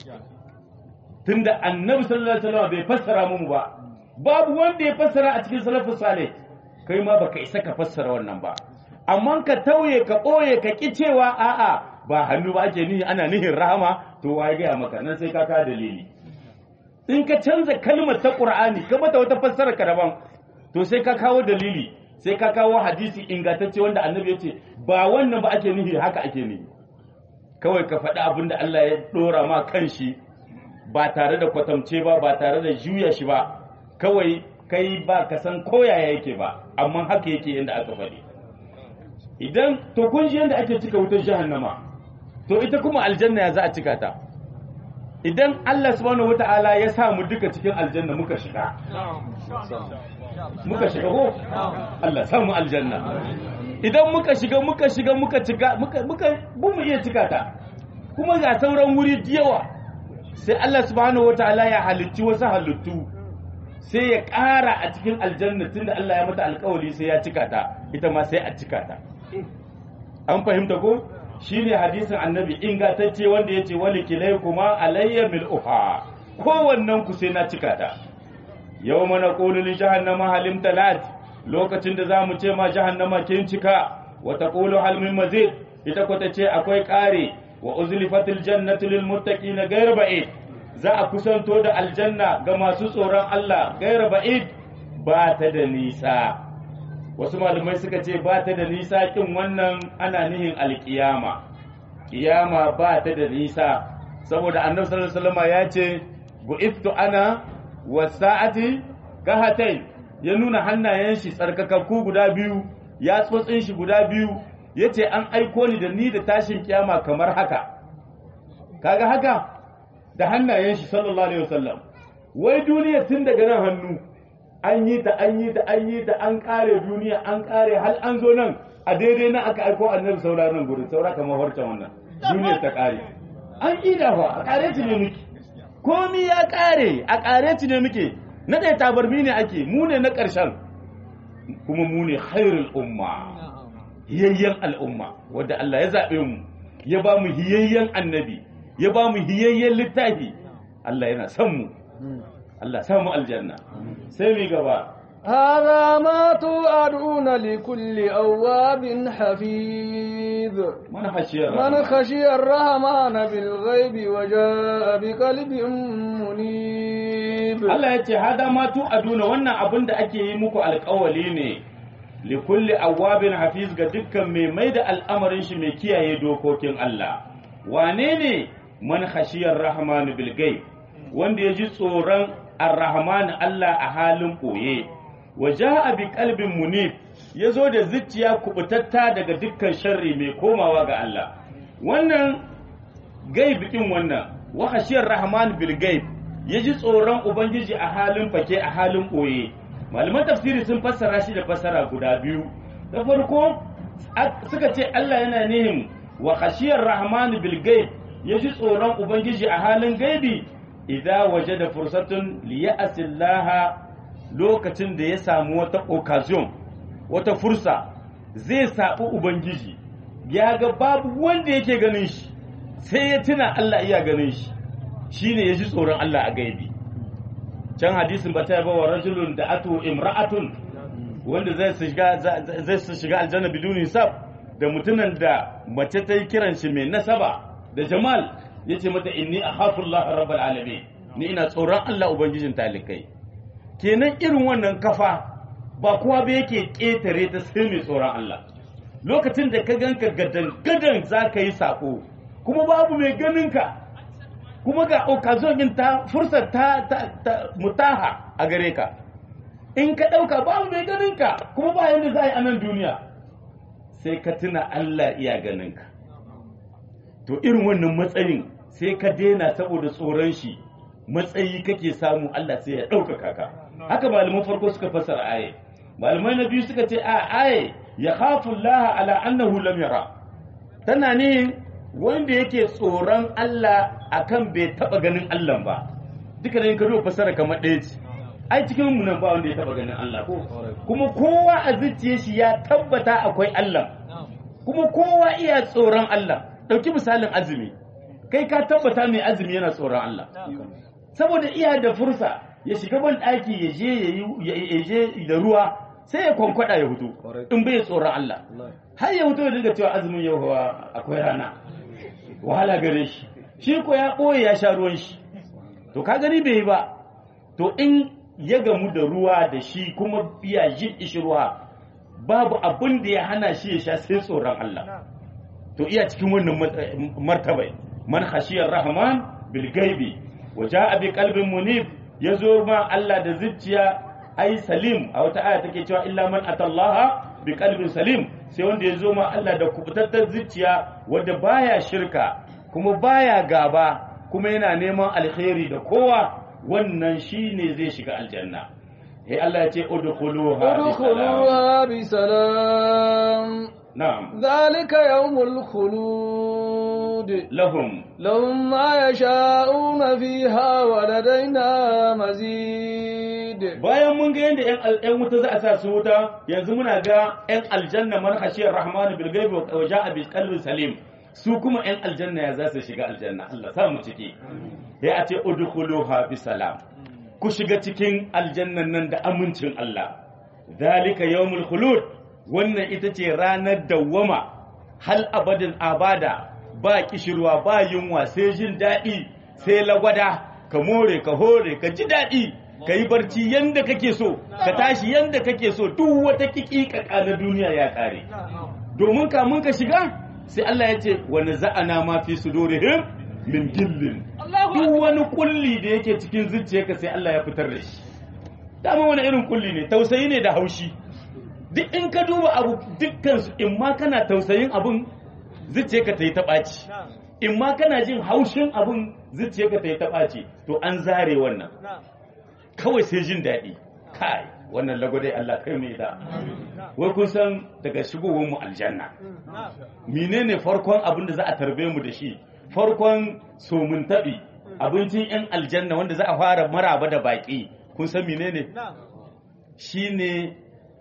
tunda annabi sallallahu alaihi wasallam bai fassara mu ba babu wanda ya fassara a cikin salafus salih kai ma baka isa ka fassara wannan ba amma ka tauye ka ɓoye ka ki cewa a'a ba hannu ba ake nihi ana nihin rahama to wa ya gaya maka nan sai ka ka dalili in ka canza kalmar ta qur'ani ka mata wata fassara ka daban to sai ka kawo dalili sai ka kawo hadisi ingantacce wanda annabi ya ce ba wannan ba ake nihi haka ake nihi kawai ka faɗi abin da Allah ya ɗora ma kan shi ba tare da kwatamce ba ba tare da juya shi ba kawai kai ba ka san koyaya yake ba amma haka yake yadda aka faɗi idan to kun ji yadda ake cika wutar jahannama to ita kuma aljanna ya za a cika ta idan Allah subhanahu wata'ala ya sa mu duka cikin aljanna muka shiga muka shiga ko Allah sa mu aljanna idan muka shiga muka shiga muka cika muka muka bu mu iya cika ta kuma ga sauran wuri da yawa sai Allah subhanahu wataala ya halicci wasu halittu sai ya ƙara a cikin aljanna tunda Allah ya mata alƙawari sai ya cika ta ita ma sai a cika ta an fahimta ko shine hadisin annabi ingantacce wanda yace wali kuma alayya mil'uha kowannen ku sai na cika ta yau mana ƙolin jahannama halim talat lokacin da za mu ce ma jahannama kin cika wata ƙolo halmin mazid ita ko ta ce akwai ƙare wa uzlifatil jannatu lil muttaqina ghayr ba'id za a kusanto da aljanna ga masu tsoron Allah ghayr ba'id ba ta da nisa wasu malamai suka ce ba ta da nisa kin wannan ana nihin alkiyama kiyama ba ta da nisa saboda annabi sallallahu alaihi wasallam ya ce bu'ittu ana wasa'ati kahatain ya nuna hannayen shi tsarkakakku guda biyu ya tsotsin shi guda biyu ya ce an aiko ni da ni da tashin kiyama kamar haka kaga haka da hannayen shi sallallahu alaihi wasallam wai duniya tun daga nan hannu an yi ta an yi ta an yi ta an kare duniya an kare hal an zo nan a daidai nan aka aiko annabi saura nan gurin saura kamar harcen wannan duniyar ta kare an ida fa a kare ne muke komi ya kare a kare ne muke na ɗaya tabarmi ne ake mu ne na ƙarshen kuma mu ne khairul umma hiyayyen al'umma wadda Allah ya zaɓe mu ya ba mu hiyayyen annabi ya ba mu hiyayyen littafi Allah yana son mu Allah samu aljanna sai mu gaba هذا ما توعدون لكل أواب حفيظ من خشي من خشي الرحمن بالغيب وجاء بقلب منيب Allah ya ce hada ma tu aduna wannan abin da ake yi muku alƙawali ne li kulli awwabin hafiz ga dukkan mai mai da al'amarin shi mai kiyaye dokokin Allah wane ne man khashiyar rahmanu bil ghaib wanda ya ji tsoron ar-rahman Allah a halin ɓoye wa ja'a bi qalbin munib ya zo da zuciya kubutatta daga dukkan sharri mai komawa ga Allah wannan gaib din wannan wa khashiyar rahman bil gaib ya ji tsoron ubangiji a halin fake a halin ɓoye malaman tafsiri sun fassara shi da fassara guda biyu da farko suka ce Allah yana nihin wa khashiyar rahman bil gaib ya ji tsoron ubangiji a halin gaibi idan waje da fursatun liya'asillaha lokacin da ya samu wata occasion wata fursa zai saɓi ubangiji ya ga babu wanda yake ganin shi sai ya tuna Allah iya ganin shi shine ya ji tsoron Allah a gaibi can hadisin ba ta wa rajulun da ato imra'atun wanda zai shiga zai shiga aljanna biduni hisab da mutumin da mace ta yi kiran shi mai nasaba da jamal ya ce mata inni akhafu Allah rabbal alamin ni ina tsoron Allah ubangijin talikai kenan irin wannan kafa ba kowa ba yake ƙetare ta sai mai tsoron Allah lokacin da ka ganka gadan gadan za ka yi sako kuma babu mai ganin ka kuma ga occasion din ta fursar ta, ta, mutaha a gare ka in ka ɗauka babu mai ganin ka kuma ba yadda za a yi a nan duniya sai ka tuna Allah iya ganin ka to irin wannan matsayin sai ka daina saboda tsoron shi matsayi kake samu Allah sai ya ɗaukaka ka haka malaman farko suka fassara aye malamai na biyu suka ce a aye ya khafu Allah ala annahu lam yara tana ne wanda yake tsoron Allah akan bai taba ganin Allah ba duka da ka zo fassara kamar ɗaya ce ai cikin mu nan ba wanda ya taba ganin Allah ko kuma kowa a zuciyar shi ya tabbata akwai Allah kuma kowa iya tsoron Allah dauki misalin azumi kai ka tabbata mai azumi yana tsoron Allah saboda iya da fursa ya shiga ban ɗaki ya je ya je da ruwa sai ya kwankwada ya hutu in bai tsoron Allah har ya hutu ya dinga cewa azumin yau hawa akwai rana wahala gare shi shi ko ya ɓoye ya sha ruwan shi to ka gani bai yi ba to in ya gamu da ruwa da shi kuma iya jin ishi ruwa babu abin da ya hana shi ya sha sai tsoron Allah to iya cikin wannan martabai man khashiyar rahman bil gaibi wa ja'a bi qalbin munib yazo ma Allah da zuciya ai salim a wata aya take cewa illa man atallaha bi qalbin salim sai wanda yazo ma Allah da kubutattar zuciya wanda baya shirka kuma baya gaba kuma yana neman alkhairi da kowa wannan shine zai shiga aljanna sai Allah ya ce udkhuluha udkhuluha bi salam na'am zalika yawmul khulud lahum lahum ma yasha'una fiha wa ladaina mazid bayan mun ga yadda yan wuta za a sa su wuta yanzu muna ga yan aljanna man khashiyar rahman bil ghaibi wa ja'a bi qalbin salim su kuma yan aljanna ya za su shiga aljanna Allah sa mu ciki ya a ce udkhuluha bi salam ku shiga cikin aljannan nan da amincin Allah zalika yawmul khulud wannan ita ce ranar dawwama hal abadin abada ba kishirwa ba yunwa sai jin daɗi sai lagwada ka more ka hore ka ji daɗi ka yi barci yanda kake so ka tashi yanda kake so duk wata kikika na duniya ya ƙare domin kamun ka shiga sai Allah ya ce wani za'ana ma fi sudurihim min gillin duk wani kulli da yake cikin zuciyarka sai Allah ya fitar da shi dama wani irin kulli ne tausayi ne da haushi duk in ka duba abu dukkan su in ma kana tausayin abun zuciyarka ta yi ta ɓaci in ma kana jin haushin abun zuciyarka ta yi ta ɓaci to an zare wannan kawai sai jin daɗi kai wannan lagwadai Allah kai mai da wai kun san daga shigowar mu aljanna menene farkon abin da za a tarbe mu da shi farkon somun taɓi abincin yan aljanna wanda za a fara maraba da baƙi kun san menene shine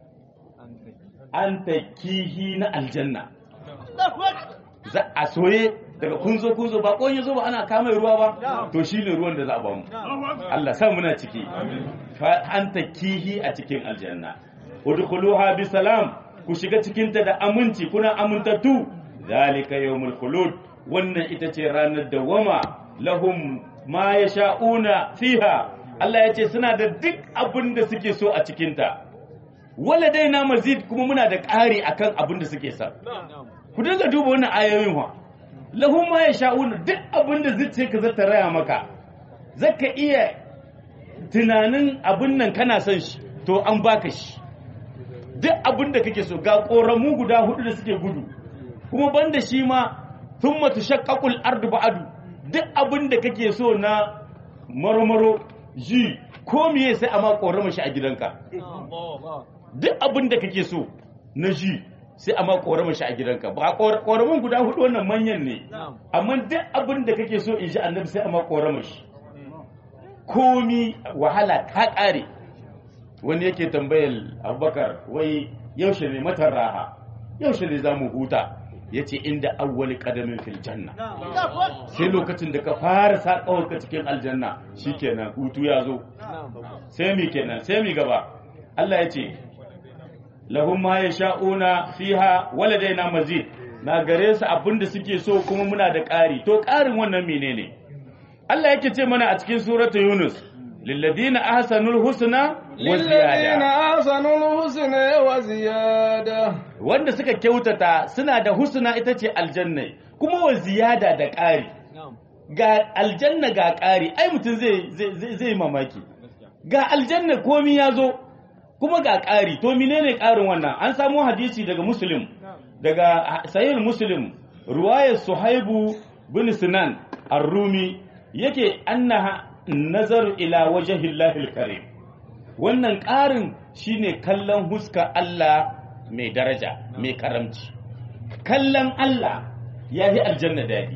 an kihi na aljanna za a soye daga kun zo kun zo ba kon yazo ba ana kama ruwa ba to shine ruwan da za a ba mu Allah sa muna ciki fa anta kihi a cikin aljanna udkhuluha bi salam ku shiga cikin ta da aminci kuna amintattu zalika yawmul khulud wannan ita ce ranar dawama lahum ma yasha'una fiha Allah ya ce suna da duk abin da suke so a cikin ta wala dai na mazid kuma muna da ƙari akan abin da suke sa ku dinga duba wannan ayoyin wa lahum ma yasha'un duk abin da zuciyarka za ta raya maka zaka iya tunanin abin nan kana son shi to an baka shi duk abin da kake so ga koramu guda hudu da suke gudu kuma banda shi ma thumma tushaqqaqul ardu ba'du duk abin da kake so na marmaro ji ko miye sai a ma korama shi a gidanka duk abin da kake so na ji sai a ma korama shi a gidanka ba koramin guda hudu wannan manyan ne amma duk abin da kake so in ji annabi sai a ma korama shi komi wahala ta kare wani yake tambayar abubakar wai yaushe ne matar raha yaushe ne za mu huta ya ce inda awwali kadamin fil janna sai lokacin da ka fara saƙawarka cikin aljanna shikenan hutu ya zo sai mi kenan sai mi gaba Allah ya ce lahum ma yasha'una fiha waladaina mazid na gare su abinda suke so kuma muna da ƙari to ƙarin wannan menene Allah yake ce mana a cikin suratu Yunus lilladina ahsanul husna wa للذين ziyada أحسنوا الحسنى وزيادة wanda suka kyautata suna da husna ita ce aljanna kuma wa ziyada da ƙari ga aljanna ga ƙari ai mutum zai zai- zai zai mamaki ga aljanna komi ya zo kuma ga ƙari to menene ƙarin wannan an samu hadisi daga muslim daga sahih muslim ruwayar suhaibu bin sinan ar-rumi yake annaha nazar ila wajhillahi karim wannan ƙarin shine kallon huska Allah mai daraja mai karamci kallon Allah ya yi aljanna daɗi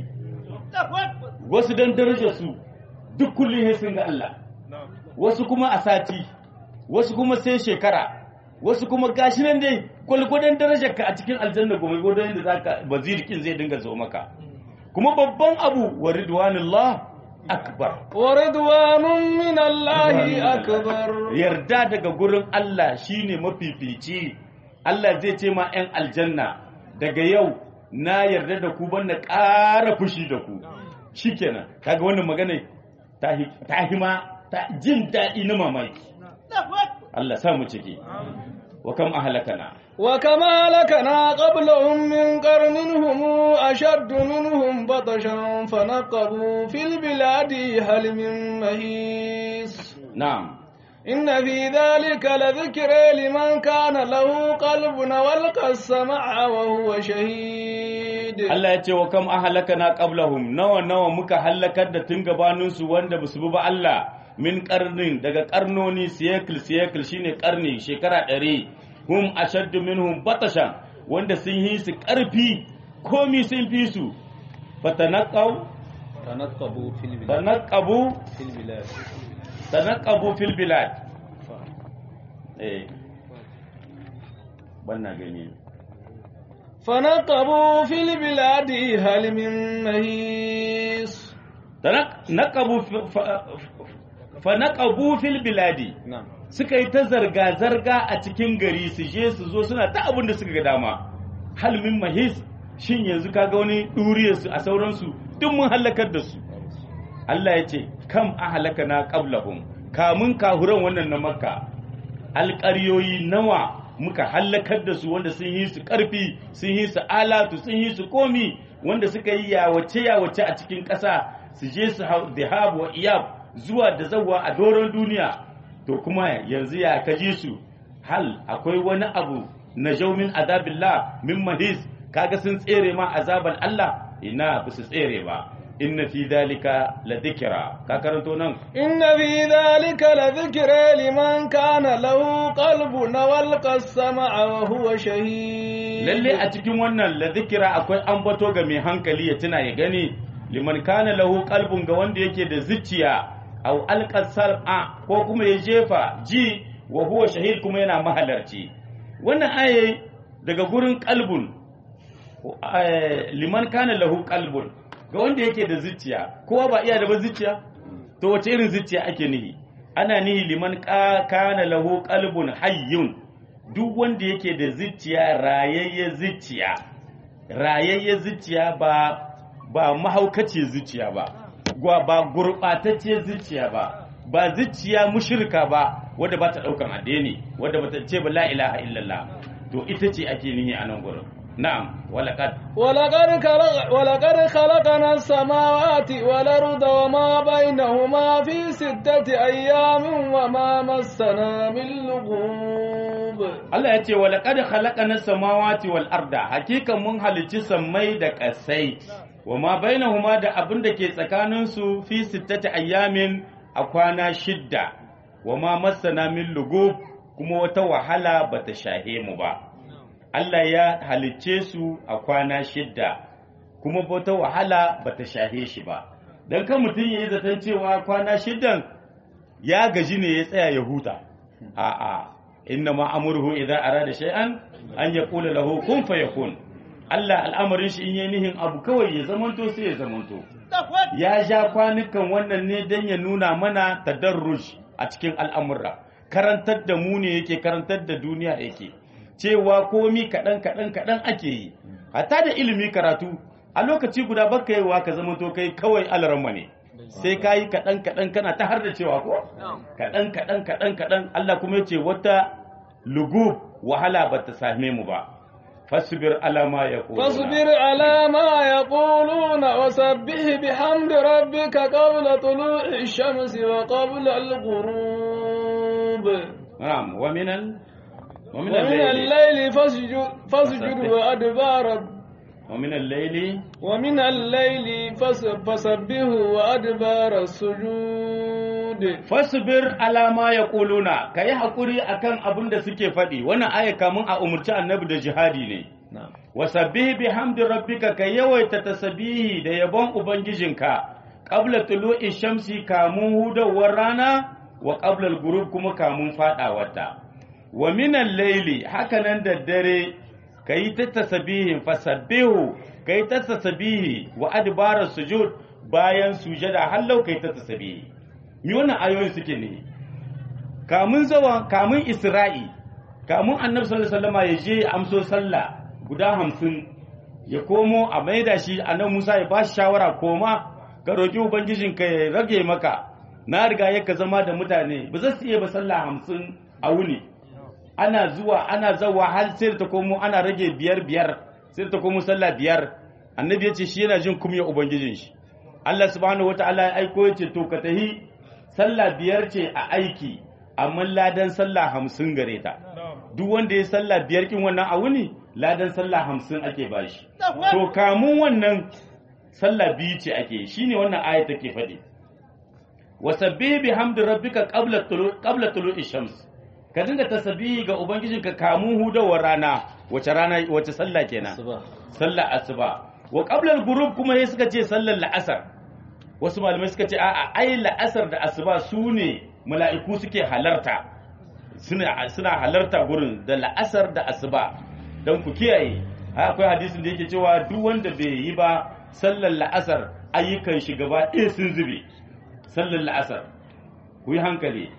wasu don darajar su duk kullum sai sun ga Allah wasu kuma a sati wasu kuma sai shekara wasu kuma gashi nan dai gwalgwadon darajar ka a cikin aljanna kuma gwalgwadon da zaka bazirikin zai dinga zo maka kuma babban abu wa ridwanullah akbar ورضوان من الله أكبر yarda daga gurin Allah shine mafifici Allah zai ce ma 'yan aljanna daga yau na yarda da ku ban na ƙara fushi da ku shikenan kaga wannan magana ta hi- ta hima ta jin daɗi na mamaki Allah sa mu ciki wa kam ahlakana وكما لكنا قبلهم من قرن هم أشد منهم بطشا فنقبوا في البلاد هل من مهيس na'am إن في ذلك لذكر لمن كان له قلب والقى السمع وهو شهيد Allah ya ce wa kam ahlakana qablahum nawa nawa muka halakar da tun gabanin su wanda basu bi ba Allah min karnin daga karnoni siyakil siyakil shine karni shekara ɗari hum ashaddu minhum batashan wanda sun yi su ƙarfi komi sun fi su fatanaqaw تنقبوا في البلاد tanaqabu في البلاد tanaqabu fil bilad eh banna gani فنقبوا في البلاد هل من مهيس tanaqabu fanaqabu fil biladi نعم suka yi ta zarga-zarga a cikin gari su je su zo suna ta abin da suka ga dama halmin mahis shin yanzu kaga wani ɗuriyarsu a sauransu duk mun halakar da su Allah ya ce kam a halaka na qablahum kamun kahuran wannan na makka alƙaryoyi nawa muka halakar da su wanda sun yi su ƙarfi sun yi su alatu sun yi su komi wanda suka yi yawace yawace a cikin ƙasa su je su hau dhahab wa iyab zuwa da zawa a doron duniya to kuma yanzu ya kaji su hal akwai wani abu na jaumin azabillah min mahis kaga sun tsere ma azaban Allah ina ba su tsere ba inna fi dalika la dhikra ka karanto nan إن في ذلك لذكر لمن كان له قلب والقى السمع وهو شهيد lalle a cikin wannan la dhikra akwai ambato ga mai hankali ya tuna ya gani liman kana lahu qalbun ga wanda yake da zuciya aw alqa sal'a ko kuma ya jefa ji wa huwa shahid kuma yana mahalarci wannan aye daga gurin qalbun eh, liman kana lahu qalbun ga wanda yake da zuciya kowa ba iya da ba zuciya to wace irin zuciya ake nihi ana nihi liman ka- kana lahu qalbun hayyun duk wanda yake da zuciya rayayye zuciya rayayye zuciya ba ba mahaukaci zuciya ba gwa ba gurɓatacce zuciya ba ba zuciya mushrika ba wadda ba ta ɗaukan addini wadda ba ta ce ba la ilaha illallah to ita ce ake nihi a nan gurin na'am walaqad ولقد خلق ولقد خلقنا السماوات والأرض وما بينهما في ستة أيام وما مسنا من لغوب Allah ya ce wa laqad khalaqana samawati wal arda hakika mun halicci sammai da ƙasai wa ma bainahuma da abin da ke tsakanin su fi sittati ayyamin a kwana shidda wa ma massana min lugub kuma wata wahala bata shahe mu ba Allah ya halicce su a kwana shidda kuma wata wahala bata shahe shi ba dan kan mutum yayi zaton cewa kwana shiddan ya gaji ne ya tsaya ya huta a'a inna ma amurhu idza arada shay'an an yaqula lahu kun fayakun Allah al'amarin shi in yi nihin abu kawai ya zamanto sai ya zamanto ya ja kwanukan wannan ne dan ya nuna mana tadarruj a cikin al'amura karantar da mu ne yake karantar da duniya yake cewa komi kaɗan kaɗan kaɗan ake yi hatta da ilimi karatu a lokaci guda baka yi wa ka zamanto kai kawai alaramma ne sai ka yi kaɗan kaɗan kana ta har da cewa ko kaɗan kaɗan kaɗan kaɗan Allah kuma ya ce wata lugub wahala ba ta same mu ba fasbir alama ya فاصبر على ما يقولون وسبح بحمد ربك قبل طلوع الشمس وقبل الغروب na'am wa minal wa ومن minal layli الليل فاسجد فاسجد وأدبار wa minal layli ومن الليل فس- فسبه وأدبار السجود fasbir alama ya kuluna ka yi haƙuri akan abin da suke faɗi wannan aya kamun a umarci annabi da jihadi ne na'am wasabbihi bihamdi rabbika ka yawaita tasbihi da yabon ubangijinka qabla tulu'i shamsi kamun hudawar rana wa qabla al-ghurub kuma kamun fadawarta wa minal layli hakanan da dare kayi ta tasbihin fasabbihu kayi ta tasbihi wa adbara sujud bayan sujada hallau kayi ta tasbihi mi wannan ayoyin suke ne kamun zawa kamun isra'i kamun annabi sallallahu alaihi wasallam ya je ya amso sallah guda hamsin ya komo a maida shi annabi Musa ya ba shi shawara koma ka roki ubangijinka ya rage maka na riga ya ka zama da mutane ba za su iya ba sallah hamsin a wuni ana zuwa ana zawa har sai da ta komo ana rage biyar biyar sai da ta komo sallah biyar annabi ya ce shi yana jin kumya ubangijin shi Allah subhanahu wataala ya aiko ya ce to ka tahi sallah biyar ce a aiki amma ladan sallah hamsin gare ta duk wanda ya sallah biyar kin wannan a wuni ladan sallah hamsin ake bashi to kamun wannan sallah biyu ce ake shine wannan aya take faɗi wasabbih bihamdi rabbika qabla tulu qabla tulu'i shams ka dinga tasbihi ga ubangijinka kamun hudawar rana wace rana wace sallah kenan asuba sallar asuba wa qabla al-ghurub kuma sai suka ce sallar la'asar wasu malamai suka ce a'a ai la'asar da asuba su ne mala'iku suke halarta suna suna halarta gurin da la'asar da asuba dan ku kiyaye ai akwai hadisin da yake cewa duk wanda bai yi ba sallar la'asar ayyukan shi gaba ɗaya sun zube sallar la'asar ku yi hankali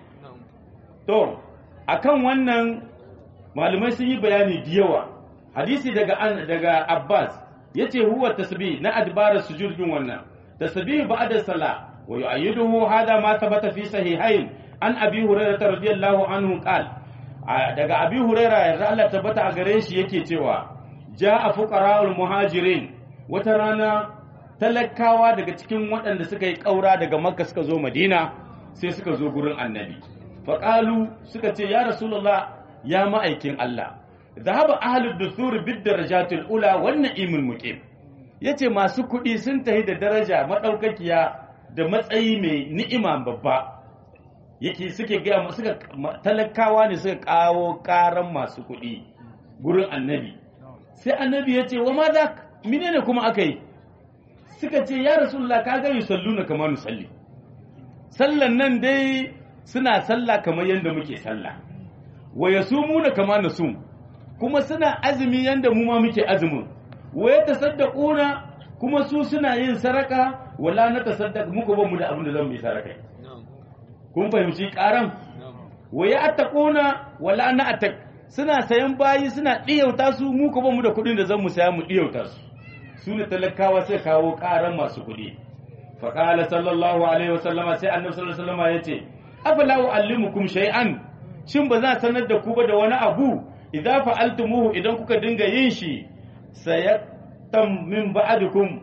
to akan wannan malamai sun yi bayani da yawa hadisi daga an daga Abbas yace huwa tasbih na adbara sujud din wannan tasbih ba'da salah wa yu'ayyiduhu hada ma thabata fi sahihain an abi hurairah radiyallahu anhu qal daga abi hurairah yarda Allah tabbata a gare shi yake cewa ja'a fuqara'ul muhajirin wata rana talakawa daga cikin waɗanda suka yi ƙaura daga makka suka zo madina sai suka zo gurin annabi faƙalu suka ce ya rasulullah ya ma'aikin Allah zahaba ahlud dusur bid darajatul ula wan na'imul muqim yace masu kuɗi sun tahi da daraja madaukakiya da matsayi mai ni'ima babba yake suke ga suka talakawa ne suka kawo karan masu kuɗi gurin annabi sai annabi ya ce wa ma za menene kuma aka yi suka ce ya rasulullah ka ga yusalluna kama nusalli sallan nan dai suna sallah kamar yadda muke sallah wa yasumuna kama nasum kuma suna azumi yanda mu ma muke azumin wa yatasaddaquna kuma su suna yin saraka wala na tasaddaq muku ba mu da abin da zan yi saraka kun fahimci karam wa ya'taquna wala na atak suna sayan bayi suna diyauta su mu ko ba mu da kuɗin da zan mu saya mu diyauta su su ne talakawa sai kawo karan masu kuɗi faƙala sallallahu alaihi wasallama sai annabi sallallahu alaihi wasallama ya ce afala uallimukum shay'an shin ba za sanar da ku ba da wani abu idza fa'altumuhu idan kuka dinga yin shi sayattam min ba'dikum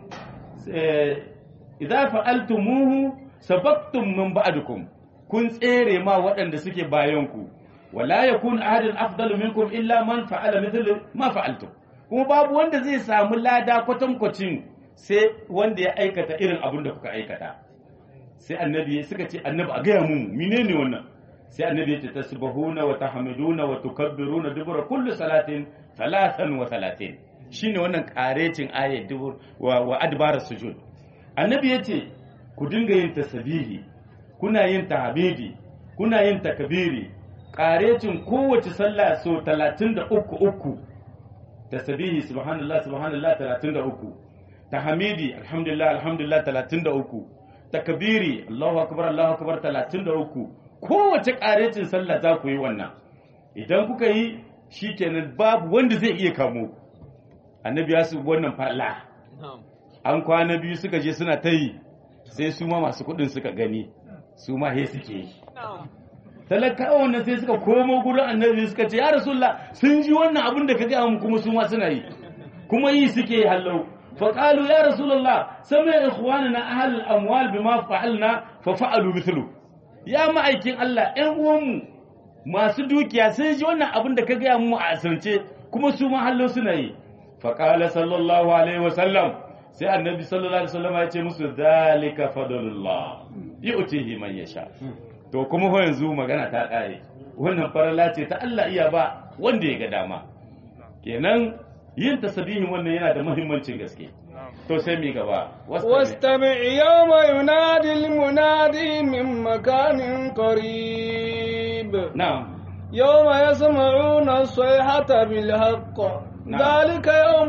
idza fa'altumuhu sabaqtum min ba'dikum kun tsere ma waɗanda suke bayanku wala yakun ahadun afdalu minkum illa man fa'ala mithlu ma fa'altum kuma babu wanda zai samu lada kwatankwacin sai wanda ya aikata irin abin da kuka aikata sai annabi suka ce annabi a gaya mu menene wannan sai annabi ya ce tasbahuna wa tahmiduna wa tukabbiruna dubura kulli salatin talatan wa talatin shine wannan karecin ayat dubur wa, wa adbara sujud annabi ya ce ku dinga yin tasbihi kuna yin tahmidi kuna yin takbiri karecin kowace sallah so 33 uku tasbihi subhanallah subhanallah 33 tahmidi alhamdulillah alhamdulillah 33 takbiri Allahu akbar Allahu akbar 33 kowace karecin sallah za ku yi wannan idan kuka yi shikenan babu wanda zai iya kamo annabi ya su wannan falla an kwana biyu suka je suna ta yi sai su ma masu kudin suka gani su ma he suke yi talakawa wannan sai suka komo gurin annabi suka ce ya rasulullah sun ji wannan abin da ka ga mu kuma su ma suna yi kuma yi suke yi hallau فقالوا يا رسول الله سمع إخواننا أهل الأموال بما فعلنا ففعلوا مثله يا ma'aikin Allah ‘yan uwanmu masu dukiya sai ji wannan abin da ka gaya mu a asirce kuma su ma hallo suna yi faƙala sallallahu alaihi wasallam sai annabi sallallahu alaihi wasallam ya ce musu zalika fadlullah yu'tihi man yasha to kuma ho yanzu magana ta ƙare wannan farala ce ta Allah iya ba wanda ya ga dama kenan yin tasbihin wannan yana da muhimmancin gaske to sai mi gaba واستمع يوم ينادي المنادي من مكان قريب na'am يوم يسمعون الصيحة بالحق نعم. ذلك يوم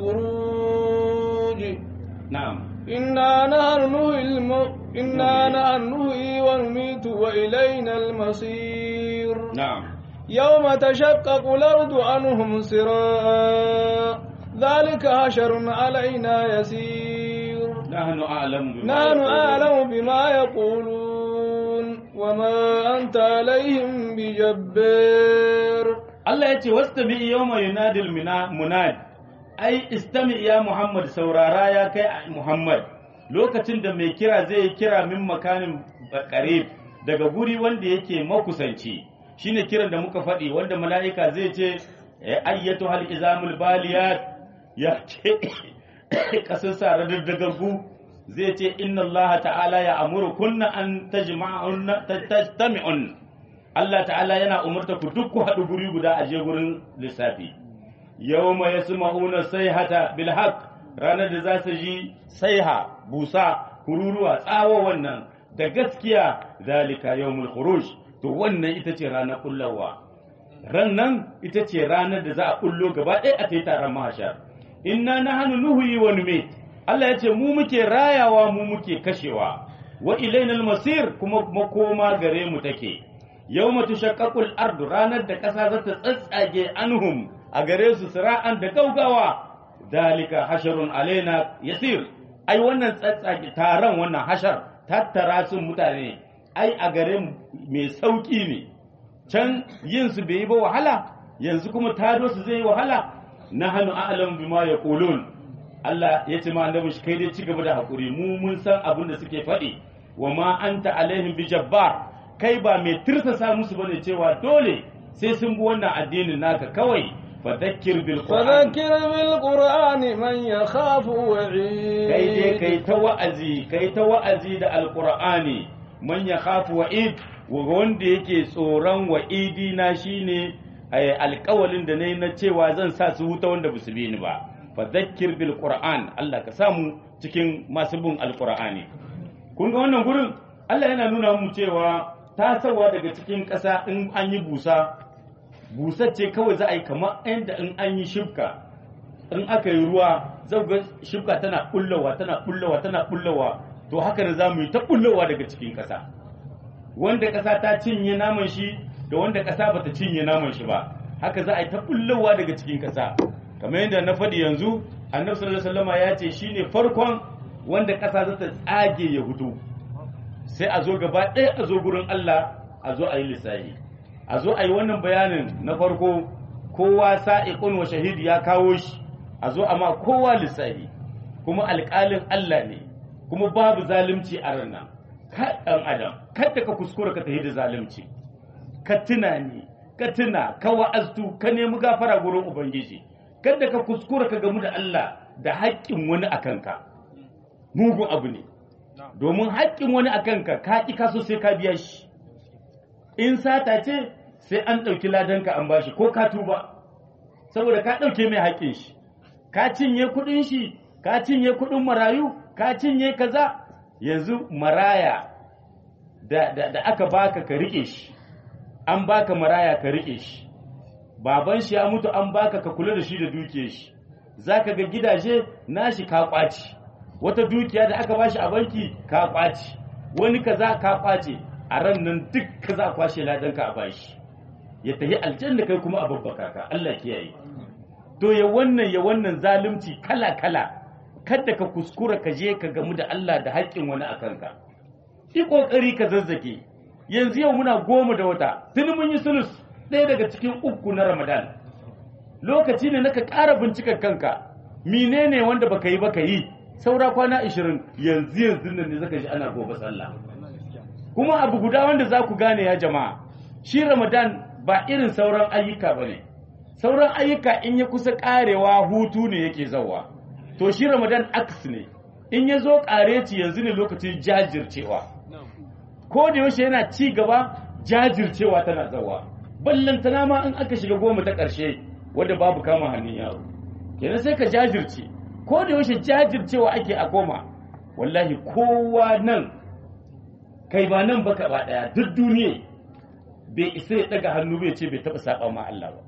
الخروج na'am إنا نحن نحيي الم... إنا نحن نحيي ونميت وإلينا المصير na'am يوم تشقق الأرض عنهم سراء ذلك حشر علينا يسير nahnu a'lamu bima نحن yaqulun. أعلم بما يقولون وما أنت عليهم بجبار Allah ya ce wastami yawma yunadil mina- munad ai istami ya Muhammad saurara ya kai Muhammad lokacin da mai kira zai yi kira min makanin qarib daga guri wanda yake makusanci shine kiran da muka faɗi wanda mala'ika zai ce eh, ayyatu hal izamul baliyat ya ce kasar sa radaddagargu zai ce inna Allah ta'ala ya amuru kunna an tajma'un tajtami'un Allah ta'ala yana umarta ku duk ku haɗu guri guda a je gurin lissafi yawma yasma'una sayhata bil haqq ranar da za su ji saiha busa kururuwa tsawo wannan da gaskiya zalika yawmul khuruj to wannan ita ce ranar kullawa ran nan ita ce ranar da za a kullo gaba ɗaya a ta yi taron mahashar inna nahnu nuhyi wa numit Allah ya ce mu muke rayawa mu muke kashewa wa ilainal masir kuma makoma gare mu take yawma tushaqqaqul ardu ranar da ƙasa za ta tsatsage anhum a gare su sira'an da gaugawa dalika hasharun alaina yasir ai wannan tsatsage taron wannan hashar tattara sun mutane ai a gare mu mai sauki ne can yin su bai yi ba wahala yanzu kuma tado su zai yi wahala nahnu a'lamu bima yaqulun Allah ya ce ma annabi shi kai dai ci gaba da hakuri mu mun san abin da suke faɗi wa ma anta alaihim bi jabbar kai ba mai tirsasa musu bane cewa dole sai sun bi wannan addinin naka kawai fadakkir bil qur'an فذكر بالقرآن من يخاف وعيد kai dai kai ta wa'azi kai ta wa'azi da alqur'ani man yakhafu wa'id wa wanda yake tsoron wa'idi na shine eh, alƙawalin da nayi na cewa zan sa su wuta wanda ba su bi ni ba fadakkir bil qur'an Allah ka samu cikin masu bin alqur'ani kun ga wannan gurin Allah yana nuna mu cewa tasawa daga cikin ƙasa in an yi busa busar ce kawai za a yi kamar yadda in an yi shifka in aka yi ruwa zau ga shifka tana bullowa tana bullowa tana bullowa to haka da za mu yi ta bullowa daga cikin ƙasa wanda ƙasa ta cinye naman shi da wanda ƙasa bata cinye naman shi ba haka za a yi ta bullowa daga cikin ƙasa kamar yadda na faɗi yanzu annabi sallallahu alaihi wasallam ya ce shine farkon wanda ƙasa za ta tsage ya hutu sai a zo gaba ɗaya a zo gurin Allah a zo a yi lissafi a zo a yi wannan bayanin na farko kowa sa'iqun wa shahidi ya kawo shi a zo amma kowa lissafi kuma alƙalin Allah ne kuma babu zalunci a ranar ka ɗan adam kada ka kuskura ka tafi da zalunci ka tuna ni ka tuna ka wa'aztu ka nemi gafara gurin ubangiji kada ka kuskura ka gamu da Allah da haƙƙin wani a kanka mugun abu ne domin haƙƙin wani a kanka ka ƙi kaso sai ka biya shi in sata ce sai an ɗauki ladanka an bashi ko ka tuba saboda ka ɗauke mai haƙƙin shi ka cinye kuɗin shi ka cinye kuɗin marayu ka cinye kaza yanzu maraya da, da, da aka baka ka riƙe shi an baka maraya ka riƙe shi baban shi ya mutu an baka ka kula da shi da dukiyar shi zaka ga gidaje nashi ka ƙwaci wata dukiya da aka bashi a banki ka ƙwaci wani kaza ka ƙwace a ran nan duk ka za kwashe ladanka a bashi ya tafi aljanna kai kuma a babbaka ka Allah kiyaye to ya wannan ya wannan zalunci kala kala kada ka kuskura ka je ka gamu da Allah da haƙƙin wani a kanka yi kokari ka zazzake yanzu yau muna goma da wata tuni mun yi sulus ɗaya daga cikin uku na Ramadan lokaci ne naka ƙara bincikar kanka menene wanda baka yi baka yi saura kwana 20 yanzu yanzu nan ne zaka ji ana gobe sallah kuma abu guda wanda za ku gane ya jama'a shi ramadan ba irin sauran ayyuka ba ne sauran ayyuka in ya kusa karewa hutu ne yake zauwa to shi ramadan aks ne in ya zo kareci yanzu ne lokacin jajircewa ko da yaushe yana ci gaba jajircewa tana zauwa ballantana ma in aka shiga goma ta ƙarshe wadda babu kama hannun yaro kenan sai ka jajirce ko da yaushe jajircewa ake a koma wallahi kowa nan kai ba nan baka ba daya duk duniya bai isa ya daga hannu bai ce bai taba saba ma Allah ba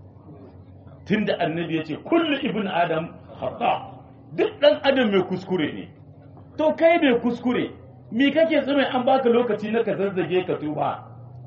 tunda annabi ya ce kullu ibn adam khata duk dan adam mai kuskure ne to kai bai kuskure me kake tsume an baka lokaci na ka zazzage ka tuba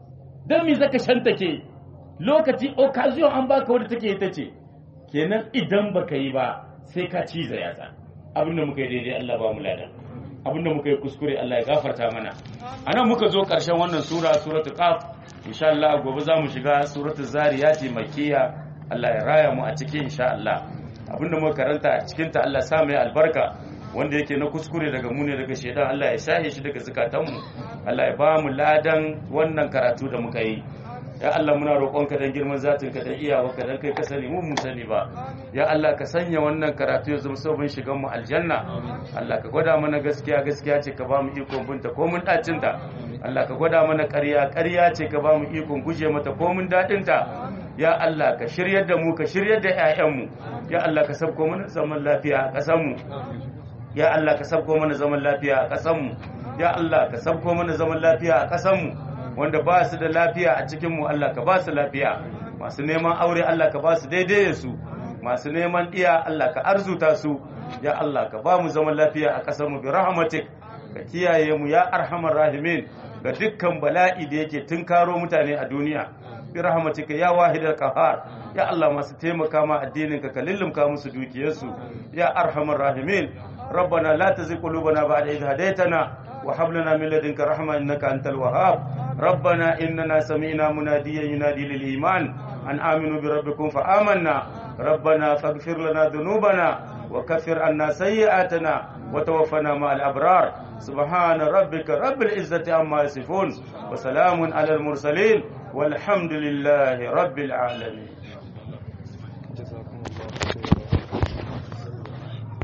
dan me zaka shantake lokaci occasion an baka wanda take ita ce kenan idan baka yi ba sai ka ciza yatsa abinda muka yi daidai Allah ba mu ladan abinda muka yi kuskure Allah ya gafarta mana anan muka zo ƙarshen wannan sura suratul qaf insha Allah gobe za mu shiga suratul zariyati makkiya Allah ya raya mu a cikin insha Allah abinda muka karanta a cikin ta Allah sa mai albarka wanda yake na kuskure daga mu ne daga shedan Allah ya shahe shi daga zakatan mu Allah ya ba mu ladan wannan karatu da muka yi ya Allah muna roƙonka dan girman zatin ka dan iyawarka dan kai ka sani mu mun sani ba ya Allah ka sanya wannan karatu ya zama sabon shigan mu aljanna Allah ka gwada mana gaskiya gaskiya ce ka ba mu ikon binta ko mun dacin ta Allah ka gwada mana ƙarya ƙarya ce ka ba mu ikon guje mata ko mun dadin ta ya Allah ka shiryar da mu ka shiryar da ƴaƴan mu ya Allah ka sabko mana zaman lafiya a ƙasar mu ya Allah ka sabko mana zaman lafiya a ƙasar mu ya Allah ka sabko mana zaman lafiya a ƙasar mu wanda ba su da lafiya a cikinmu Allah ka ba su lafiya masu neman aure Allah ka ba su daidai da su masu neman iya Allah ka arzuta su ya Allah ka ba mu zaman lafiya a ƙasarmu bi rahmatik ka kiyaye mu ya arhamar rahimin ga dukkan bala'i da yake tunkaro mutane a duniya bi rahmatika ya wahidal qahar ya Allah masu taimaka ma addinin ka ka lullumka musu dukiyarsu ya arhamar rahimin ربنا لا تزغ قلوبنا بعد إذ هديتنا وهب لنا من لدنك رحمة إنك أنت الوهاب ربنا إننا سمعنا مناديا ينادي للإيمان أن آمنوا بربكم فآمنا ربنا فاغفر لنا ذنوبنا وكفر عنا سيئاتنا وتوفنا مع الأبرار سبحان ربك رب العزة عما يصفون وسلام على المرسلين والحمد لله رب العالمين